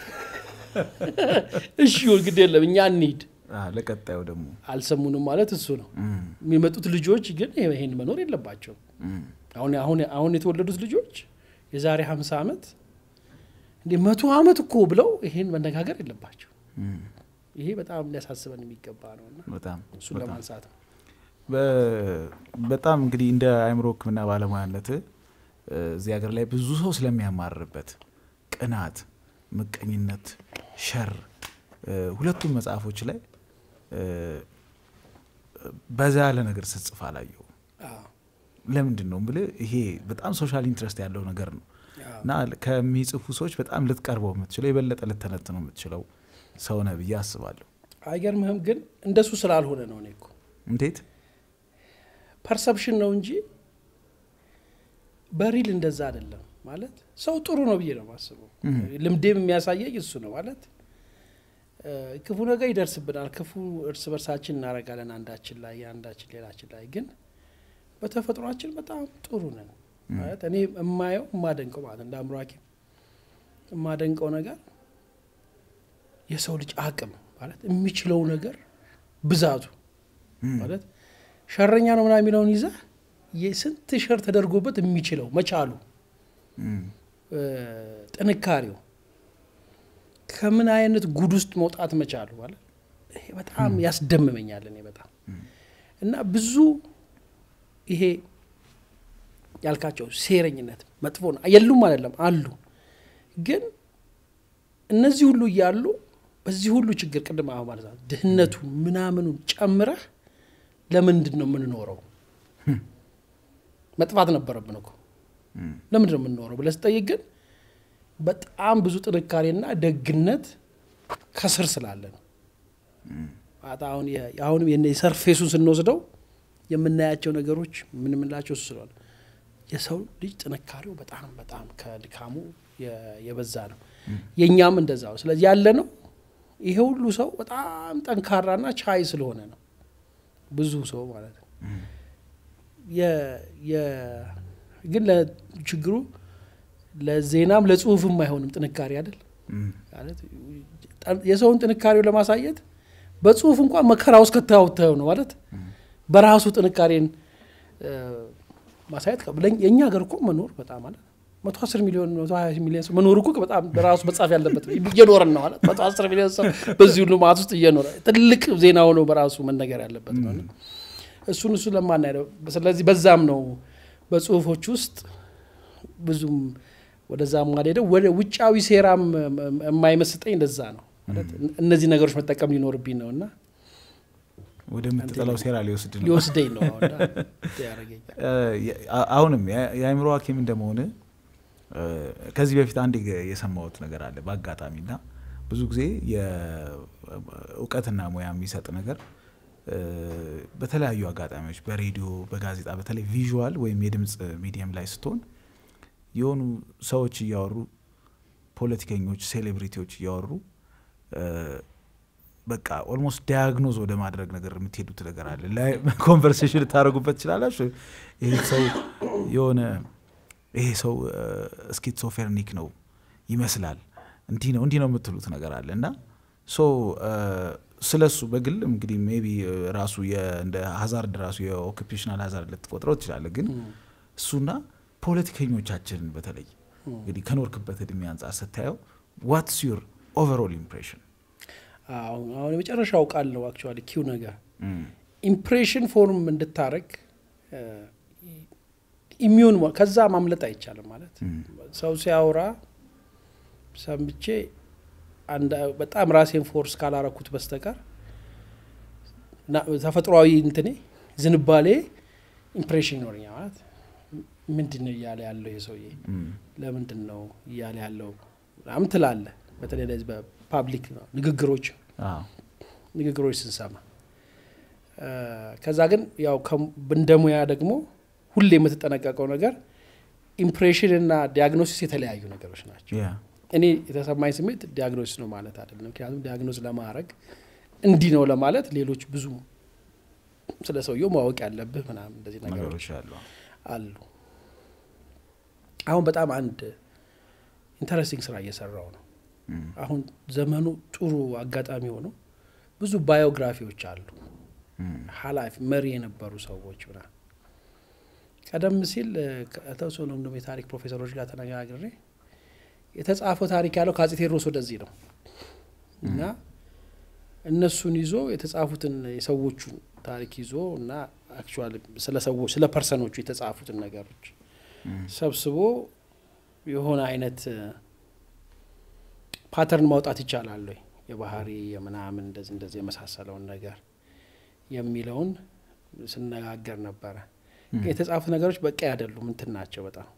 እሺ ይሁን ግድ የለም እኛ እንሂድ ለቀጣዩ ደግሞ አልሰሙንም ማለት እሱ ነው። የሚመጡት ልጆች ግን ይሄን መኖር የለባቸውም። አሁን አሁን አሁን የተወለዱት ልጆች የዛሬ 50 ዓመት እንደ መቶ ዓመት እኮ ብለው ይሄን መነጋገር የለባቸው። ይሄ በጣም ሊያሳስበን የሚገባ ነው እና በጣም እሱን በጣም ለማንሳት ነው። በ- በጣም እንግዲህ እንደ አእምሮ ሕክምና ባለሙያነት እዚህ ሀገር ላይ ብዙ ሰው ስለሚያማርበት ቅናት፣ ምቀኝነት፣ ሸር እ፣ ሁለቱም መጽሐፎች ላይ እ፣ በዛ ያለ ነገር ስትጽፍ አላየው። አዎ፣ ለምንድን ነው ብልህ ይሄ በጣም ሶሻል ኢንትረስት ያለው ነገር ነው አዎ፣ እና ከሚጽፉ ሰዎች በጣም ልትቀርበው የምትችለው የበለጠ ልተነትነው የምትችለው ሰው ነህ ብዬ አስባለሁ። አይገርምህም? ግን እንደሱ ስላልሆነ ነው። እኔ እኮ እንዴት ፐርሰፕሽን ነው እንጂ በሪል እንደዛ አይደለም። ማለት ሰው ጥሩ ነው ብዬ ነው የማስበው። ልምዴም የሚያሳየኝ እሱ ነው። ማለት ክፉ ነገር ይደርስብናል፣ ክፉ እርስ በርሳችን እናደርጋለን፣ አንዳችን ላይ አንዳችን ሌላችን ላይ። ግን በተፈጥሯችን በጣም ጥሩ ነን። ማለት እኔ የማየው የማደንቀው ማለት እንደ አእምሮ ሐኪም የማደንቀው ነገር የሰው ልጅ አቅም ማለት የሚችለው ነገር ብዛቱ ማለት ሸረኛ ነው ምናምን የሚለውን ይዘህ የስንት ሸር ተደርጎበት የሚችለው መቻሉ ጥንካሬው ከምን አይነት ጉድ ውስጥ መውጣት መቻሉ ማለት ይሄ በጣም ያስደምመኛል። እኔ በጣም እና ብዙ ይሄ ያልካቸው ሴረኝነት መጥፎ ነው የሉም አይደለም አሉ። ግን እነዚህ ሁሉ እያሉ በዚህ ሁሉ ችግር ቅድም አሁ ማለት ነው ድህነቱን ምናምኑን ጨምረህ ለምንድን ነው የምንኖረው? መጥፋት ነበረብን እኮ ለምንድን ነው የምንኖረው ብለህ ስጠይቅ ግን በጣም ብዙ ጥንካሬና ደግነት ከስር ስላለ ነው። አሁንም የሰርፌሱን ስንወስደው የምናያቸው ነገሮች የምንምላቸው እሱ ስለሆነ የሰው ልጅ ጥንካሬው በጣም በጣም ከድካሙ የበዛ ነው። የእኛም እንደዛ ነው። ስለዚህ ያለ ነው ይሄ ሁሉ ሰው በጣም ጠንካራና ቻይ ስለሆነ ነው። ብዙ ሰው ማለት ነው። ግን ለችግሩ ለዜናም ለጽሁፍም አይሆንም ጥንካሬ አይደል ማለት የሰውን ጥንካሬው ለማሳየት በጽሁፍ እንኳን መከራ ውስጥ ከታውተው ነው ማለት በራሱ ጥንካሬን ማሳየት የእኛ ሀገር እኮ መኖር በጣም ማለት መቶ አስር ሚሊዮን መቶ ሀያ ሚሊዮን ሰው መኖር እኮ በጣም በራሱ መጻፍ ያለበት እየኖረን ነው ማለት መቶ አስር ሚሊዮን ሰው በዚህ ሁሉ ማት ውስጥ እየኖረ ትልቅ ዜና ሆኖ በራሱ መነገር ያለበት ነው። እሱን እሱ ለማናሄደው ስለዚህ በዛም ነው በጽሁፎች ውስጥ ብዙም ወደዛ ማልሄደው ወደ ውጫዊ ሴራም የማይመስጠኝ እንደዛ ነው። እነዚህ ነገሮች መጠቀም ሊኖርብኝ ነው እና ወደምትጠላው ሴራ ሊወስድ ነው ሊወስደኝ ነው ያረገኝ። አሁንም የአእምሮ ሐኪም እንደመሆን ከዚህ በፊት አንድ የሰማሁት ነገር አለ በአጋጣሚ እና ብዙ ጊዜ የእውቀትና ሙያ የሚሰጥ ነገር በተለያዩ አጋጣሚዎች በሬዲዮ፣ በጋዜጣ በተለይ ቪዥዋል ወይም የድምፅ ሚዲየም ላይ ስትሆን የሆኑ ሰዎች እያወሩ ፖለቲከኞች፣ ሴሌብሪቲዎች እያወሩ በቃ ኦልሞስት ዳያግኖዝ ወደ ማድረግ ነገር የምትሄዱት ነገር አለ። ኮንቨርሴሽን ልታደረጉበት ትችላላችሁ። ይሄ ሰው የሆነ ይሄ ሰው ስኪዞፌርኒክ ነው ይመስላል፣ እንዲህ ነው እንዲህ ነው የምትሉት ነገር አለ እና ሶ ስለ እሱ በግል እንግዲህ ሜይ ቢ ራሱ እንደ ሀዛርድ ራሱ የኦኩፔሽናል ሀዛርድ ልትቆጥረው ትችላለህ። ግን እሱና ፖለቲከኞቻችንን በተለይ እንግዲህ ከኖርክበት እድሜ አንጻር ስታየው ዋትስ ዩር ኦቨርኦል ኢምፕሬሽን? አሁን የመጨረሻው ቃል ነው አክቹዋሊ ኪው ነገር ኢምፕሬሽን ፎርም እንድታረግ ኢሚዩን ከዛ ማምለጥ አይቻልም። ማለት ሰው ሲያወራ ሰምቼ በጣም ራሴን ፎርስ ካላረኩት በስተቀር ተፈጥሯዊ እንትኔ ዝንባሌ ኢምፕሬሽን ይኖረኛል። ማለት ምንድን ነው እያለ ያለው ይሄ ሰውዬ ለምንድን ነው እያለ ያለው ምናምን ትላለህ። በተለይ ለዚህ በፓብሊክ ንግግሮች ንግግሮች ስንሰማ ከዛ ግን ያው እንደ ሙያ ደግሞ ሁሌ የምትጠነቀቀው ነገር ኢምፕሬሽን እና ዲያግኖሲስ የተለያዩ ነገሮች ናቸው። እኔ የተሰማኝ ስሜት ዲያግኖሲስ ነው ማለት አይደለም። ምክንያቱም ዲያግኖስ ለማድረግ እንዲህ ነው ለማለት ሌሎች ብዙ ስለ ሰውየው ማወቅ ያለብህ ምናምን እንደዚህ ነገሮች አሉ። አሁን በጣም አንድ ኢንተረስቲንግ ስራ እየሰራው ነው። አሁን ዘመኑ ጥሩ አጋጣሚ ሆኖ ብዙ ባዮግራፊዎች አሉ። ኃላፊ መሪ የነበሩ ሰዎች ምናምን ቀደም ሲል ከተወሰኑ ደግሞ የታሪክ ፕሮፌሰሮች ጋር ተነጋግሬ የተጻፈው ታሪክ ያለው ከአጼ ቴዎድሮስ ወደዚህ ነው እና እነሱን ይዞ የተጻፉትን የሰዎቹን ታሪክ ይዞ እና አክቹዋሊ ስለ ሰዎች ስለ ፐርሰኖቹ የተጻፉትን ነገሮች ሰብስቦ የሆነ አይነት ፓተርን ማውጣት ይቻላል ወይ የባህሪ የምናምን እንደዚህ እንደዚህ የመሳሰለውን ነገር የሚለውን ስነጋገር ነበረ። የተጻፉት ነገሮች በቂ አይደሉም፣ እንትን ናቸው በጣም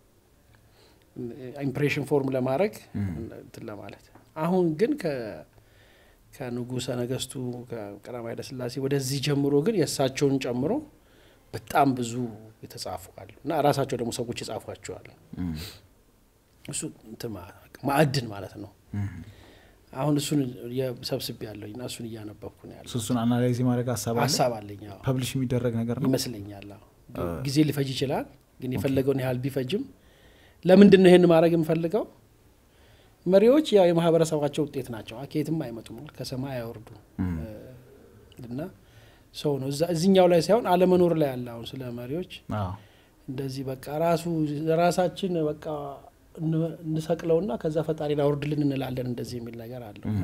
ኢምፕሬሽን ፎርም ለማድረግ እንትን ለማለት አሁን ግን ከንጉሠ ነገስቱ ከቀዳማዊ ኃይለ ሥላሴ ወደዚህ ጀምሮ ግን የእሳቸውን ጨምሮ በጣም ብዙ የተጻፉ አሉ እና ራሳቸው ደግሞ ሰዎች የጻፏቸዋል። እሱ እንትን ማ- ማዕድን ማለት ነው። አሁን እሱን ሰብስቤ ያለኝ እና እሱን እያነበብኩ ነው ያለው። እሱን አናላይዝ ማድረግ ሀሳብ አለ ሀሳብ አለኝ አዎ። ፐብሊሽ የሚደረግ ነገር ነው ይመስለኛል አዎ። ጊዜ ሊፈጅ ይችላል፣ ግን የፈለገውን ያህል ቢፈጅም ለምንድን ነው ይህን ማድረግ የምፈልገው? መሪዎች ያው የማህበረሰባቸው ውጤት ናቸው። ከየትም አይመጡም፣ ከሰማይ አይወርዱ እና ሰው ነው እዛ እዚኛው ላይ ሳይሆን አለመኖር ላይ ያለ አሁን ስለ መሪዎች አዎ። እንደዚህ በቃ ራሱ ራሳችን በቃ እን- እንሰቅለውና ከዛ ፈጣሪን አውርድልን እንላለን እንደዚህ የሚል ነገር አለው እና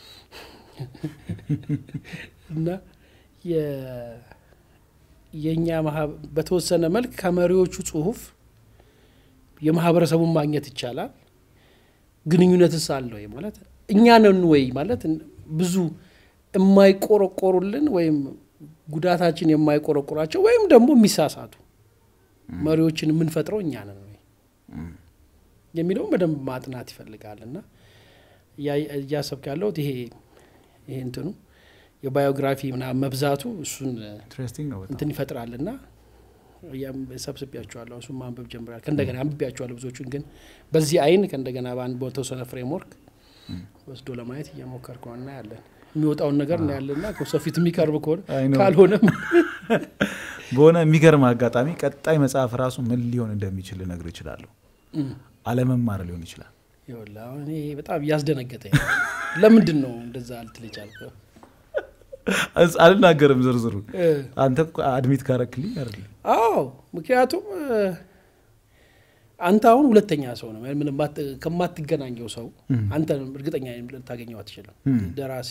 እና የ- የእኛ ማህበ- በተወሰነ መልክ ከመሪዎቹ ጽሁፍ የማህበረሰቡን ማግኘት ይቻላል። ግንኙነትስ አለ ወይ ማለት እኛ ነን ወይ ማለት ብዙ የማይቆረቆሩልን ወይም ጉዳታችን የማይቆረቆራቸው ወይም ደግሞ የሚሳሳቱ መሪዎችን የምንፈጥረው እኛ ነን ወይ የሚለውን በደንብ ማጥናት ይፈልጋል እና እያ- እያሰብክ ያለሁት ይሄ ይሄ እንትኑ የባዮግራፊ ምናምን መብዛቱ እሱን ኢንትረስቲንግ ነው በጣም እንትን ይፈጥራል እና ያም ሰብስቤያቸዋለሁ እሱን ማንበብ ጀምራል ከእንደገና አንብቤያቸዋለሁ ብዙዎቹን ግን በዚህ አይን ከእንደገና በአንድ በተወሰነ ፍሬምወርክ ወስዶ ለማየት እየሞከርኩ ነው እና ያለን የሚወጣውን ነገር ነው ያለና ከሰው ፊት የሚቀርብ ከሆነ አይ ነው። ካልሆነም በሆነ የሚገርም አጋጣሚ ቀጣይ መጽሐፍ ራሱ ምን ሊሆን እንደሚችል ልነግር እችላለሁ እም፣ አለመማር ሊሆን ይችላል ይኸውልህ አሁን እኔ በጣም እያስደነገጠኝ ነው። ለምንድን ነው እንደዛ ልትል የቻልከው? አስ- አልናገርም ዝርዝሩ እ፣ አንተ እኮ አድሚት ካረክልኝ አይደል አዎ ምክንያቱም እ፣ አንተ አሁን ሁለተኛ ሰው ነው ምንም ማት- ከማትገናኘው ሰው አንተ እርግጠኛ ነኝ ልታገኘው አትችልም። እም። ደራሲ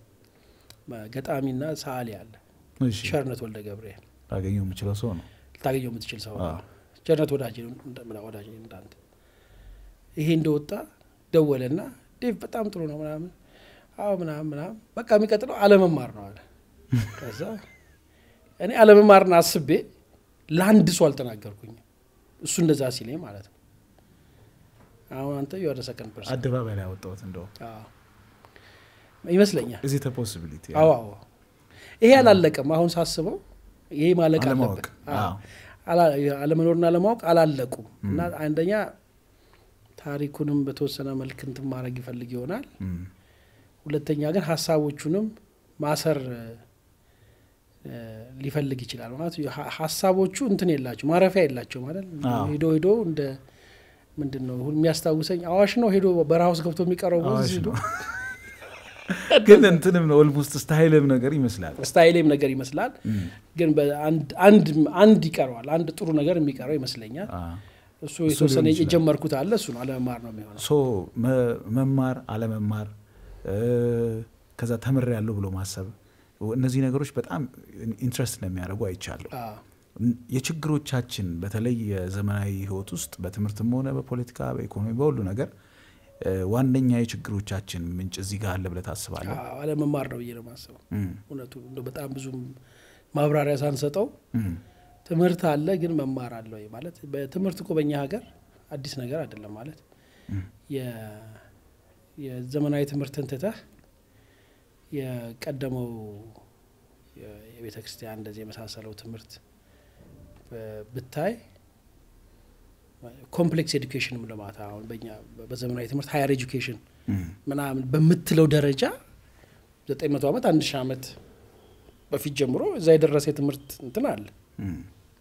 ገጣሚና ሰዓሊ አለ እሺ ቸርነት ወልደ ገብርኤል ላገኘው የምችለው ሰው ነው ልታገኘው የምትችል ሰው ነው። አዎ። ቸርነት ወዳጅ ነው፣ እንደ- ምና- ወዳጅ ነው እንዳንተ። ይሄ እንደወጣ ደወለና ዴቭ በጣም ጥሩ ነው ምናምን አዎ ምናምን ምናምን በቃ የሚቀጥለው አለመማር ነው አለ። ከዛ እኔ አለመማርን አስቤ ለአንድ ሰው አልተናገርኩኝም። እሱ እንደዛ ሲለኝ ማለት ነው። አሁን አንተ የወደ ሰከንድ ፐርሰን አደባባይ ላይ ያወጣሁት እንደው ይመስለኛል። እዚህ ፖሲቢሊቲ አዎ አዎ ይሄ አላለቀም። አሁን ሳስበው ይሄ ማለቅ አለማወቅ አለበት። አዎ። አዎ። አላ- አለመኖርና አለማወቅ አላለቁም እና አንደኛ ታሪኩንም በተወሰነ መልክ እንትን ማድረግ ይፈልግ ይሆናል። እም። ሁለተኛ ግን ሀሳቦቹንም ማሰር እ፣ ሊፈልግ ይችላል ማለት ሀ- ሀሳቦቹ እንትን የላቸው ማረፊያ የላቸው ማለት አዎ። ሄዶ ሄዶ እንደ ምንድን ነው ሁን- የሚያስታውሰኝ አዋሽ ነው ሄዶ በረሃ ውስጥ ገብቶ የሚቀረው ወንዝ አዋሽ ሄዶ ነው ግን እንትንም ነው ኦልሞስት ስታይልም ነገር ይመስላል ስታይሌም ነገር ይመስላል እም። ግን በአንድ አንድ አንድ ይቀረዋል አንድ ጥሩ ነገር የሚቀረው ይመስለኛል አ። እሱ እሱ የተወሰነ ሊሆን ይችላል። የጀመርኩት አለ እሱ ነው አለመማር ነው የሚሆነው ሶ መ- መማር አለመማር እ፣ ከዛ ተምር ያለው ብሎ ማሰብ እነዚህ ነገሮች በጣም ኢንትረስት ነው የሚያደርጉ አይቻለሁ አዎ። የችግሮቻችን በተለይ የዘመናዊ ህይወት ውስጥ በትምህርትም ሆነ በፖለቲካ በኢኮኖሚ በሁሉ ነገር እ፣ ዋነኛ የችግሮቻችን ምንጭ እዚህ ጋር አለ ብለህ ታስባለህ አዎ፣ አለመማር ነው ብዬ ነው የማስበው እም፣ እውነቱ እንደው በጣም ብዙም ማብራሪያ ሳንሰጠው እም፣ ትምህርት አለ ግን መማር አለ ወይ ማለት በትምህርት እኮ በእኛ ሀገር አዲስ ነገር አይደለም ማለት እም። የ- የዘመናዊ ትምህርትን ትተህ የቀደመው የቤተ ክርስቲያን እንደዚህ የመሳሰለው ትምህርት ብ- ብታይ ኮምፕሌክስ ኤዱኬሽን ልማት አሁን በኛ በዘመናዊ ትምህርት ሀየር ኤዱኬሽን እም፣ ምናምን በምትለው ደረጃ ዘጠኝ መቶ ዓመት አንድ ሺህ ዓመት በፊት ጀምሮ እዛ የደረሰ የትምህርት እንትን አለ እም።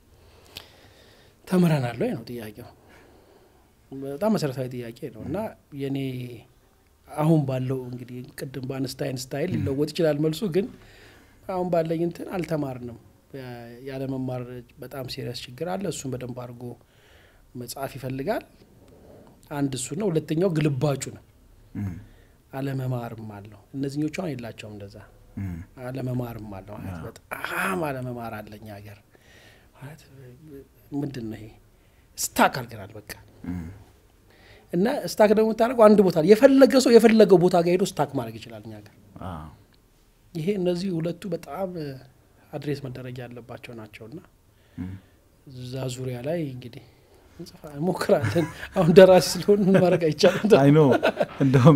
ተምረናል ወይ ነው ጥያቄው። በጣም መሰረታዊ ጥያቄ ነው እና የኔ አሁን ባለው እንግዲህ ቅድም በአንስታይን ስታይል ሊለወጥ ይችላል መልሱ፣ ግን አሁን ባለኝ እንትን አልተማርንም። ያ- ያለመማር በጣም ሲሪየስ ችግር አለ። እሱን በደንብ አድርጎ መጽሐፍ ይፈልጋል። አንድ እሱ ነው። ሁለተኛው ግልባጩ ነው። እም፣ አለመማርም አለው። እነዚህኞቹ አሁን የላቸውም እንደዛ እም። አለመማርም አለው ማለት አዎ። በጣም አለመማር አለኝ ሀገር ማለት ምንድን ነው ይሄ ስታክ አድርገናል በቃ እም። እና ስታክ ደግሞ የምታደርገው አንድ ቦታ የፈለገ ሰው የፈለገው ቦታ ጋር ሄዶ ስታክ ማድረግ ይችላል እኛ ጋር አዎ። ይሄ እነዚህ ሁለቱ በጣም አድሬስ መደረግ ያለባቸው ናቸውና እም። እዛ ዙሪያ ላይ እንግዲህ እንጽፋ እንሞክራለን አሁን ደራሲ ስለሆን ምን ማድረግ አይቻልም አይ ኖ እንደውም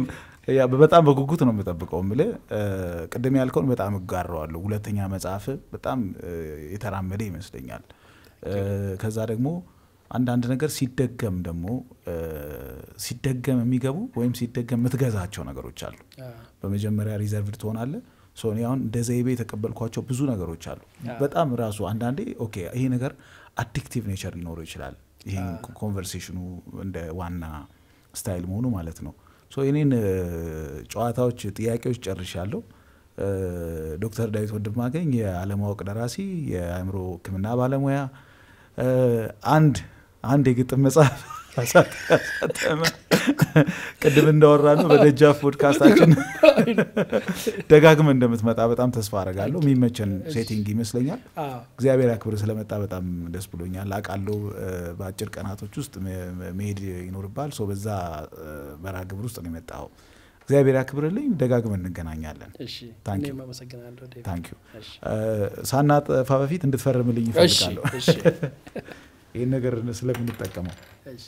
ያ በጣም በጉጉት ነው የምጠብቀው። የምልህ እ፣ ቅድም ያልከውን በጣም እጋራዋለሁ። ሁለተኛ መጽሐፍ በጣም እ፣ የተራመደ ይመስለኛል። እ፣ ከዛ ደግሞ አንዳንድ ነገር ሲደገም ደግሞ እ፣ ሲደገም የሚገቡ ወይም ሲደገም የምትገዛቸው ነገሮች አሉ። በመጀመሪያ ሪዘርቭድ ትሆናለህ። ሶ እኔ አሁን እንደ ዘይቤ የተቀበልኳቸው ብዙ ነገሮች አሉ። በጣም ራሱ አንዳንዴ ኦኬ ይሄ ነገር አዲክቲቭ ኔቸር ሊኖረው ይችላል። ይሄ ኮንቨርሴሽኑ እንደ ዋና ስታይል መሆኑ ማለት ነው። ሶ የኔን እ፣ ጨዋታዎች፣ ጥያቄዎች ጨርሻለሁ። እ፣ ዶክተር ዳዊት ወንድማገኝ የአለማወቅ ደራሲ፣ የአእምሮ ሕክምና ባለሙያ እ፣ አንድ አንድ የግጥም መጽሐፍ አሳተመ። ቅድም እንዳወራ ነው በደጃፍ ፖድካስታችን ደጋግመ እንደምትመጣ በጣም ተስፋ አረጋለሁ። የሚመቸን ሴቲንግ ይመስለኛል። አዎ። እግዚአብሔር ያክብር ስለመጣ በጣም ደስ ብሎኛል። አውቃለሁ እ፣ በአጭር ቀናቶች ውስጥ መ- መ- መሄድ ይኖርባል። ሰው በዛ እ፣ መርሃ ግብር ውስጥ ነው የመጣው። እግዚአብሔር ያክብርልኝ። ደጋግመን እንገናኛለን። እሺ Thank you. እኔም አመሰግናለሁ ዴቭ። ታንክ ዩ። እሺ ሳናጠፋ በፊት እንድትፈርምልኝ እሺ ይፈልጋለሁ። እሺ ይህን ነገር ስለምንጠቀመው እሺ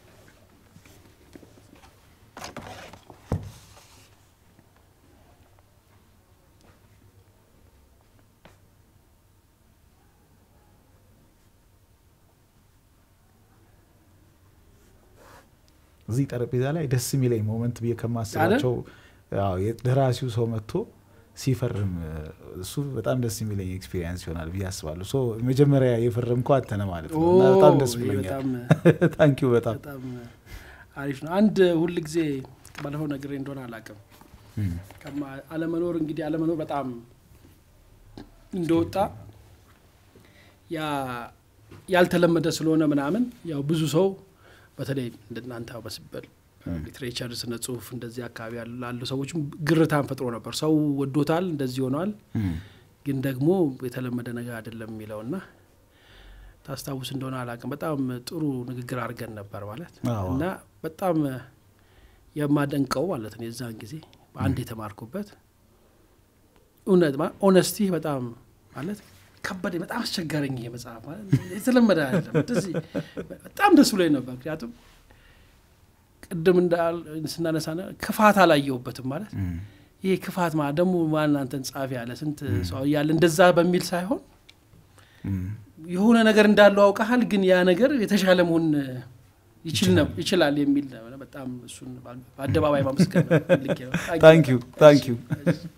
እዚህ ጠረጴዛ ላይ ደስ የሚለኝ ሞመንት ብዬ ከማስባቸው አዎ፣ የደራሲው ሰው መጥቶ ሲፈርም እ፣ እሱ በጣም ደስ የሚለኝ ኤክስፒሪየንስ ይሆናል ብዬ አስባለሁ። ሶ መጀመሪያ የፈረምከው አንተ ነህ ማለት ነው እና በጣም ደስ ኦ፣ ይሄ ብሎኛል። በጣም ታንኪዩ በጣም በጣም አሪፍ ነው። አንድ ሁል ጊዜ ባለፈው ነግሬ እንደሆነ አላውቅም። እም፣ ከማ- አለመኖር እንግዲህ አለመኖር በጣም እንደወጣ ያ ያልተለመደ ስለሆነ ምናምን ያው ብዙ ሰው በተለይ እንደናንተ በስበል ሊትሬቸር፣ ስነ ጽሁፍ እንደዚህ አካባቢ ያሉ ላሉ ሰዎችም ግርታን ፈጥሮ ነበር። ሰው ወዶታል፣ እንደዚህ ሆነዋል፣ እም፣ ግን ደግሞ የተለመደ ነገር አይደለም የሚለውና ታስታውስ እንደሆነ አላውቅም። በጣም ጥሩ ንግግር አድርገን ነበር ማለት አዎ። እና በጣም የማደንቀው ማለት ነው የዛን ጊዜ በአንድ የተማርኩበት እውነት ኦነስቲ በጣም ማለት ከበደ በጣም አስቸጋረኝ ይሄ መጽሐፍ ማለት የተለመደ አይደለም። እንደዚህ በጣም ደስ ብሎኝ ነበር። ምክንያቱም ቅድም እንዳል ስናነሳ ነ- ክፋት አላየሁበትም ማለት እም፣ ይሄ ክፋት ማለት ደግሞ ማን አንተን ጻፊ ያለ ስንት ሰው እያለ እንደዛ በሚል ሳይሆን እም፣ የሆነ ነገር እንዳለው አውቀሃል፣ ግን ያ ነገር የተሻለ መሆን ይችል ነው ይችላል የሚል ነው። በጣም እሱን በአደባባይ ማመስገን ፈልጌ ነው። ታንኪዩ ታንኪዩ። እሺ።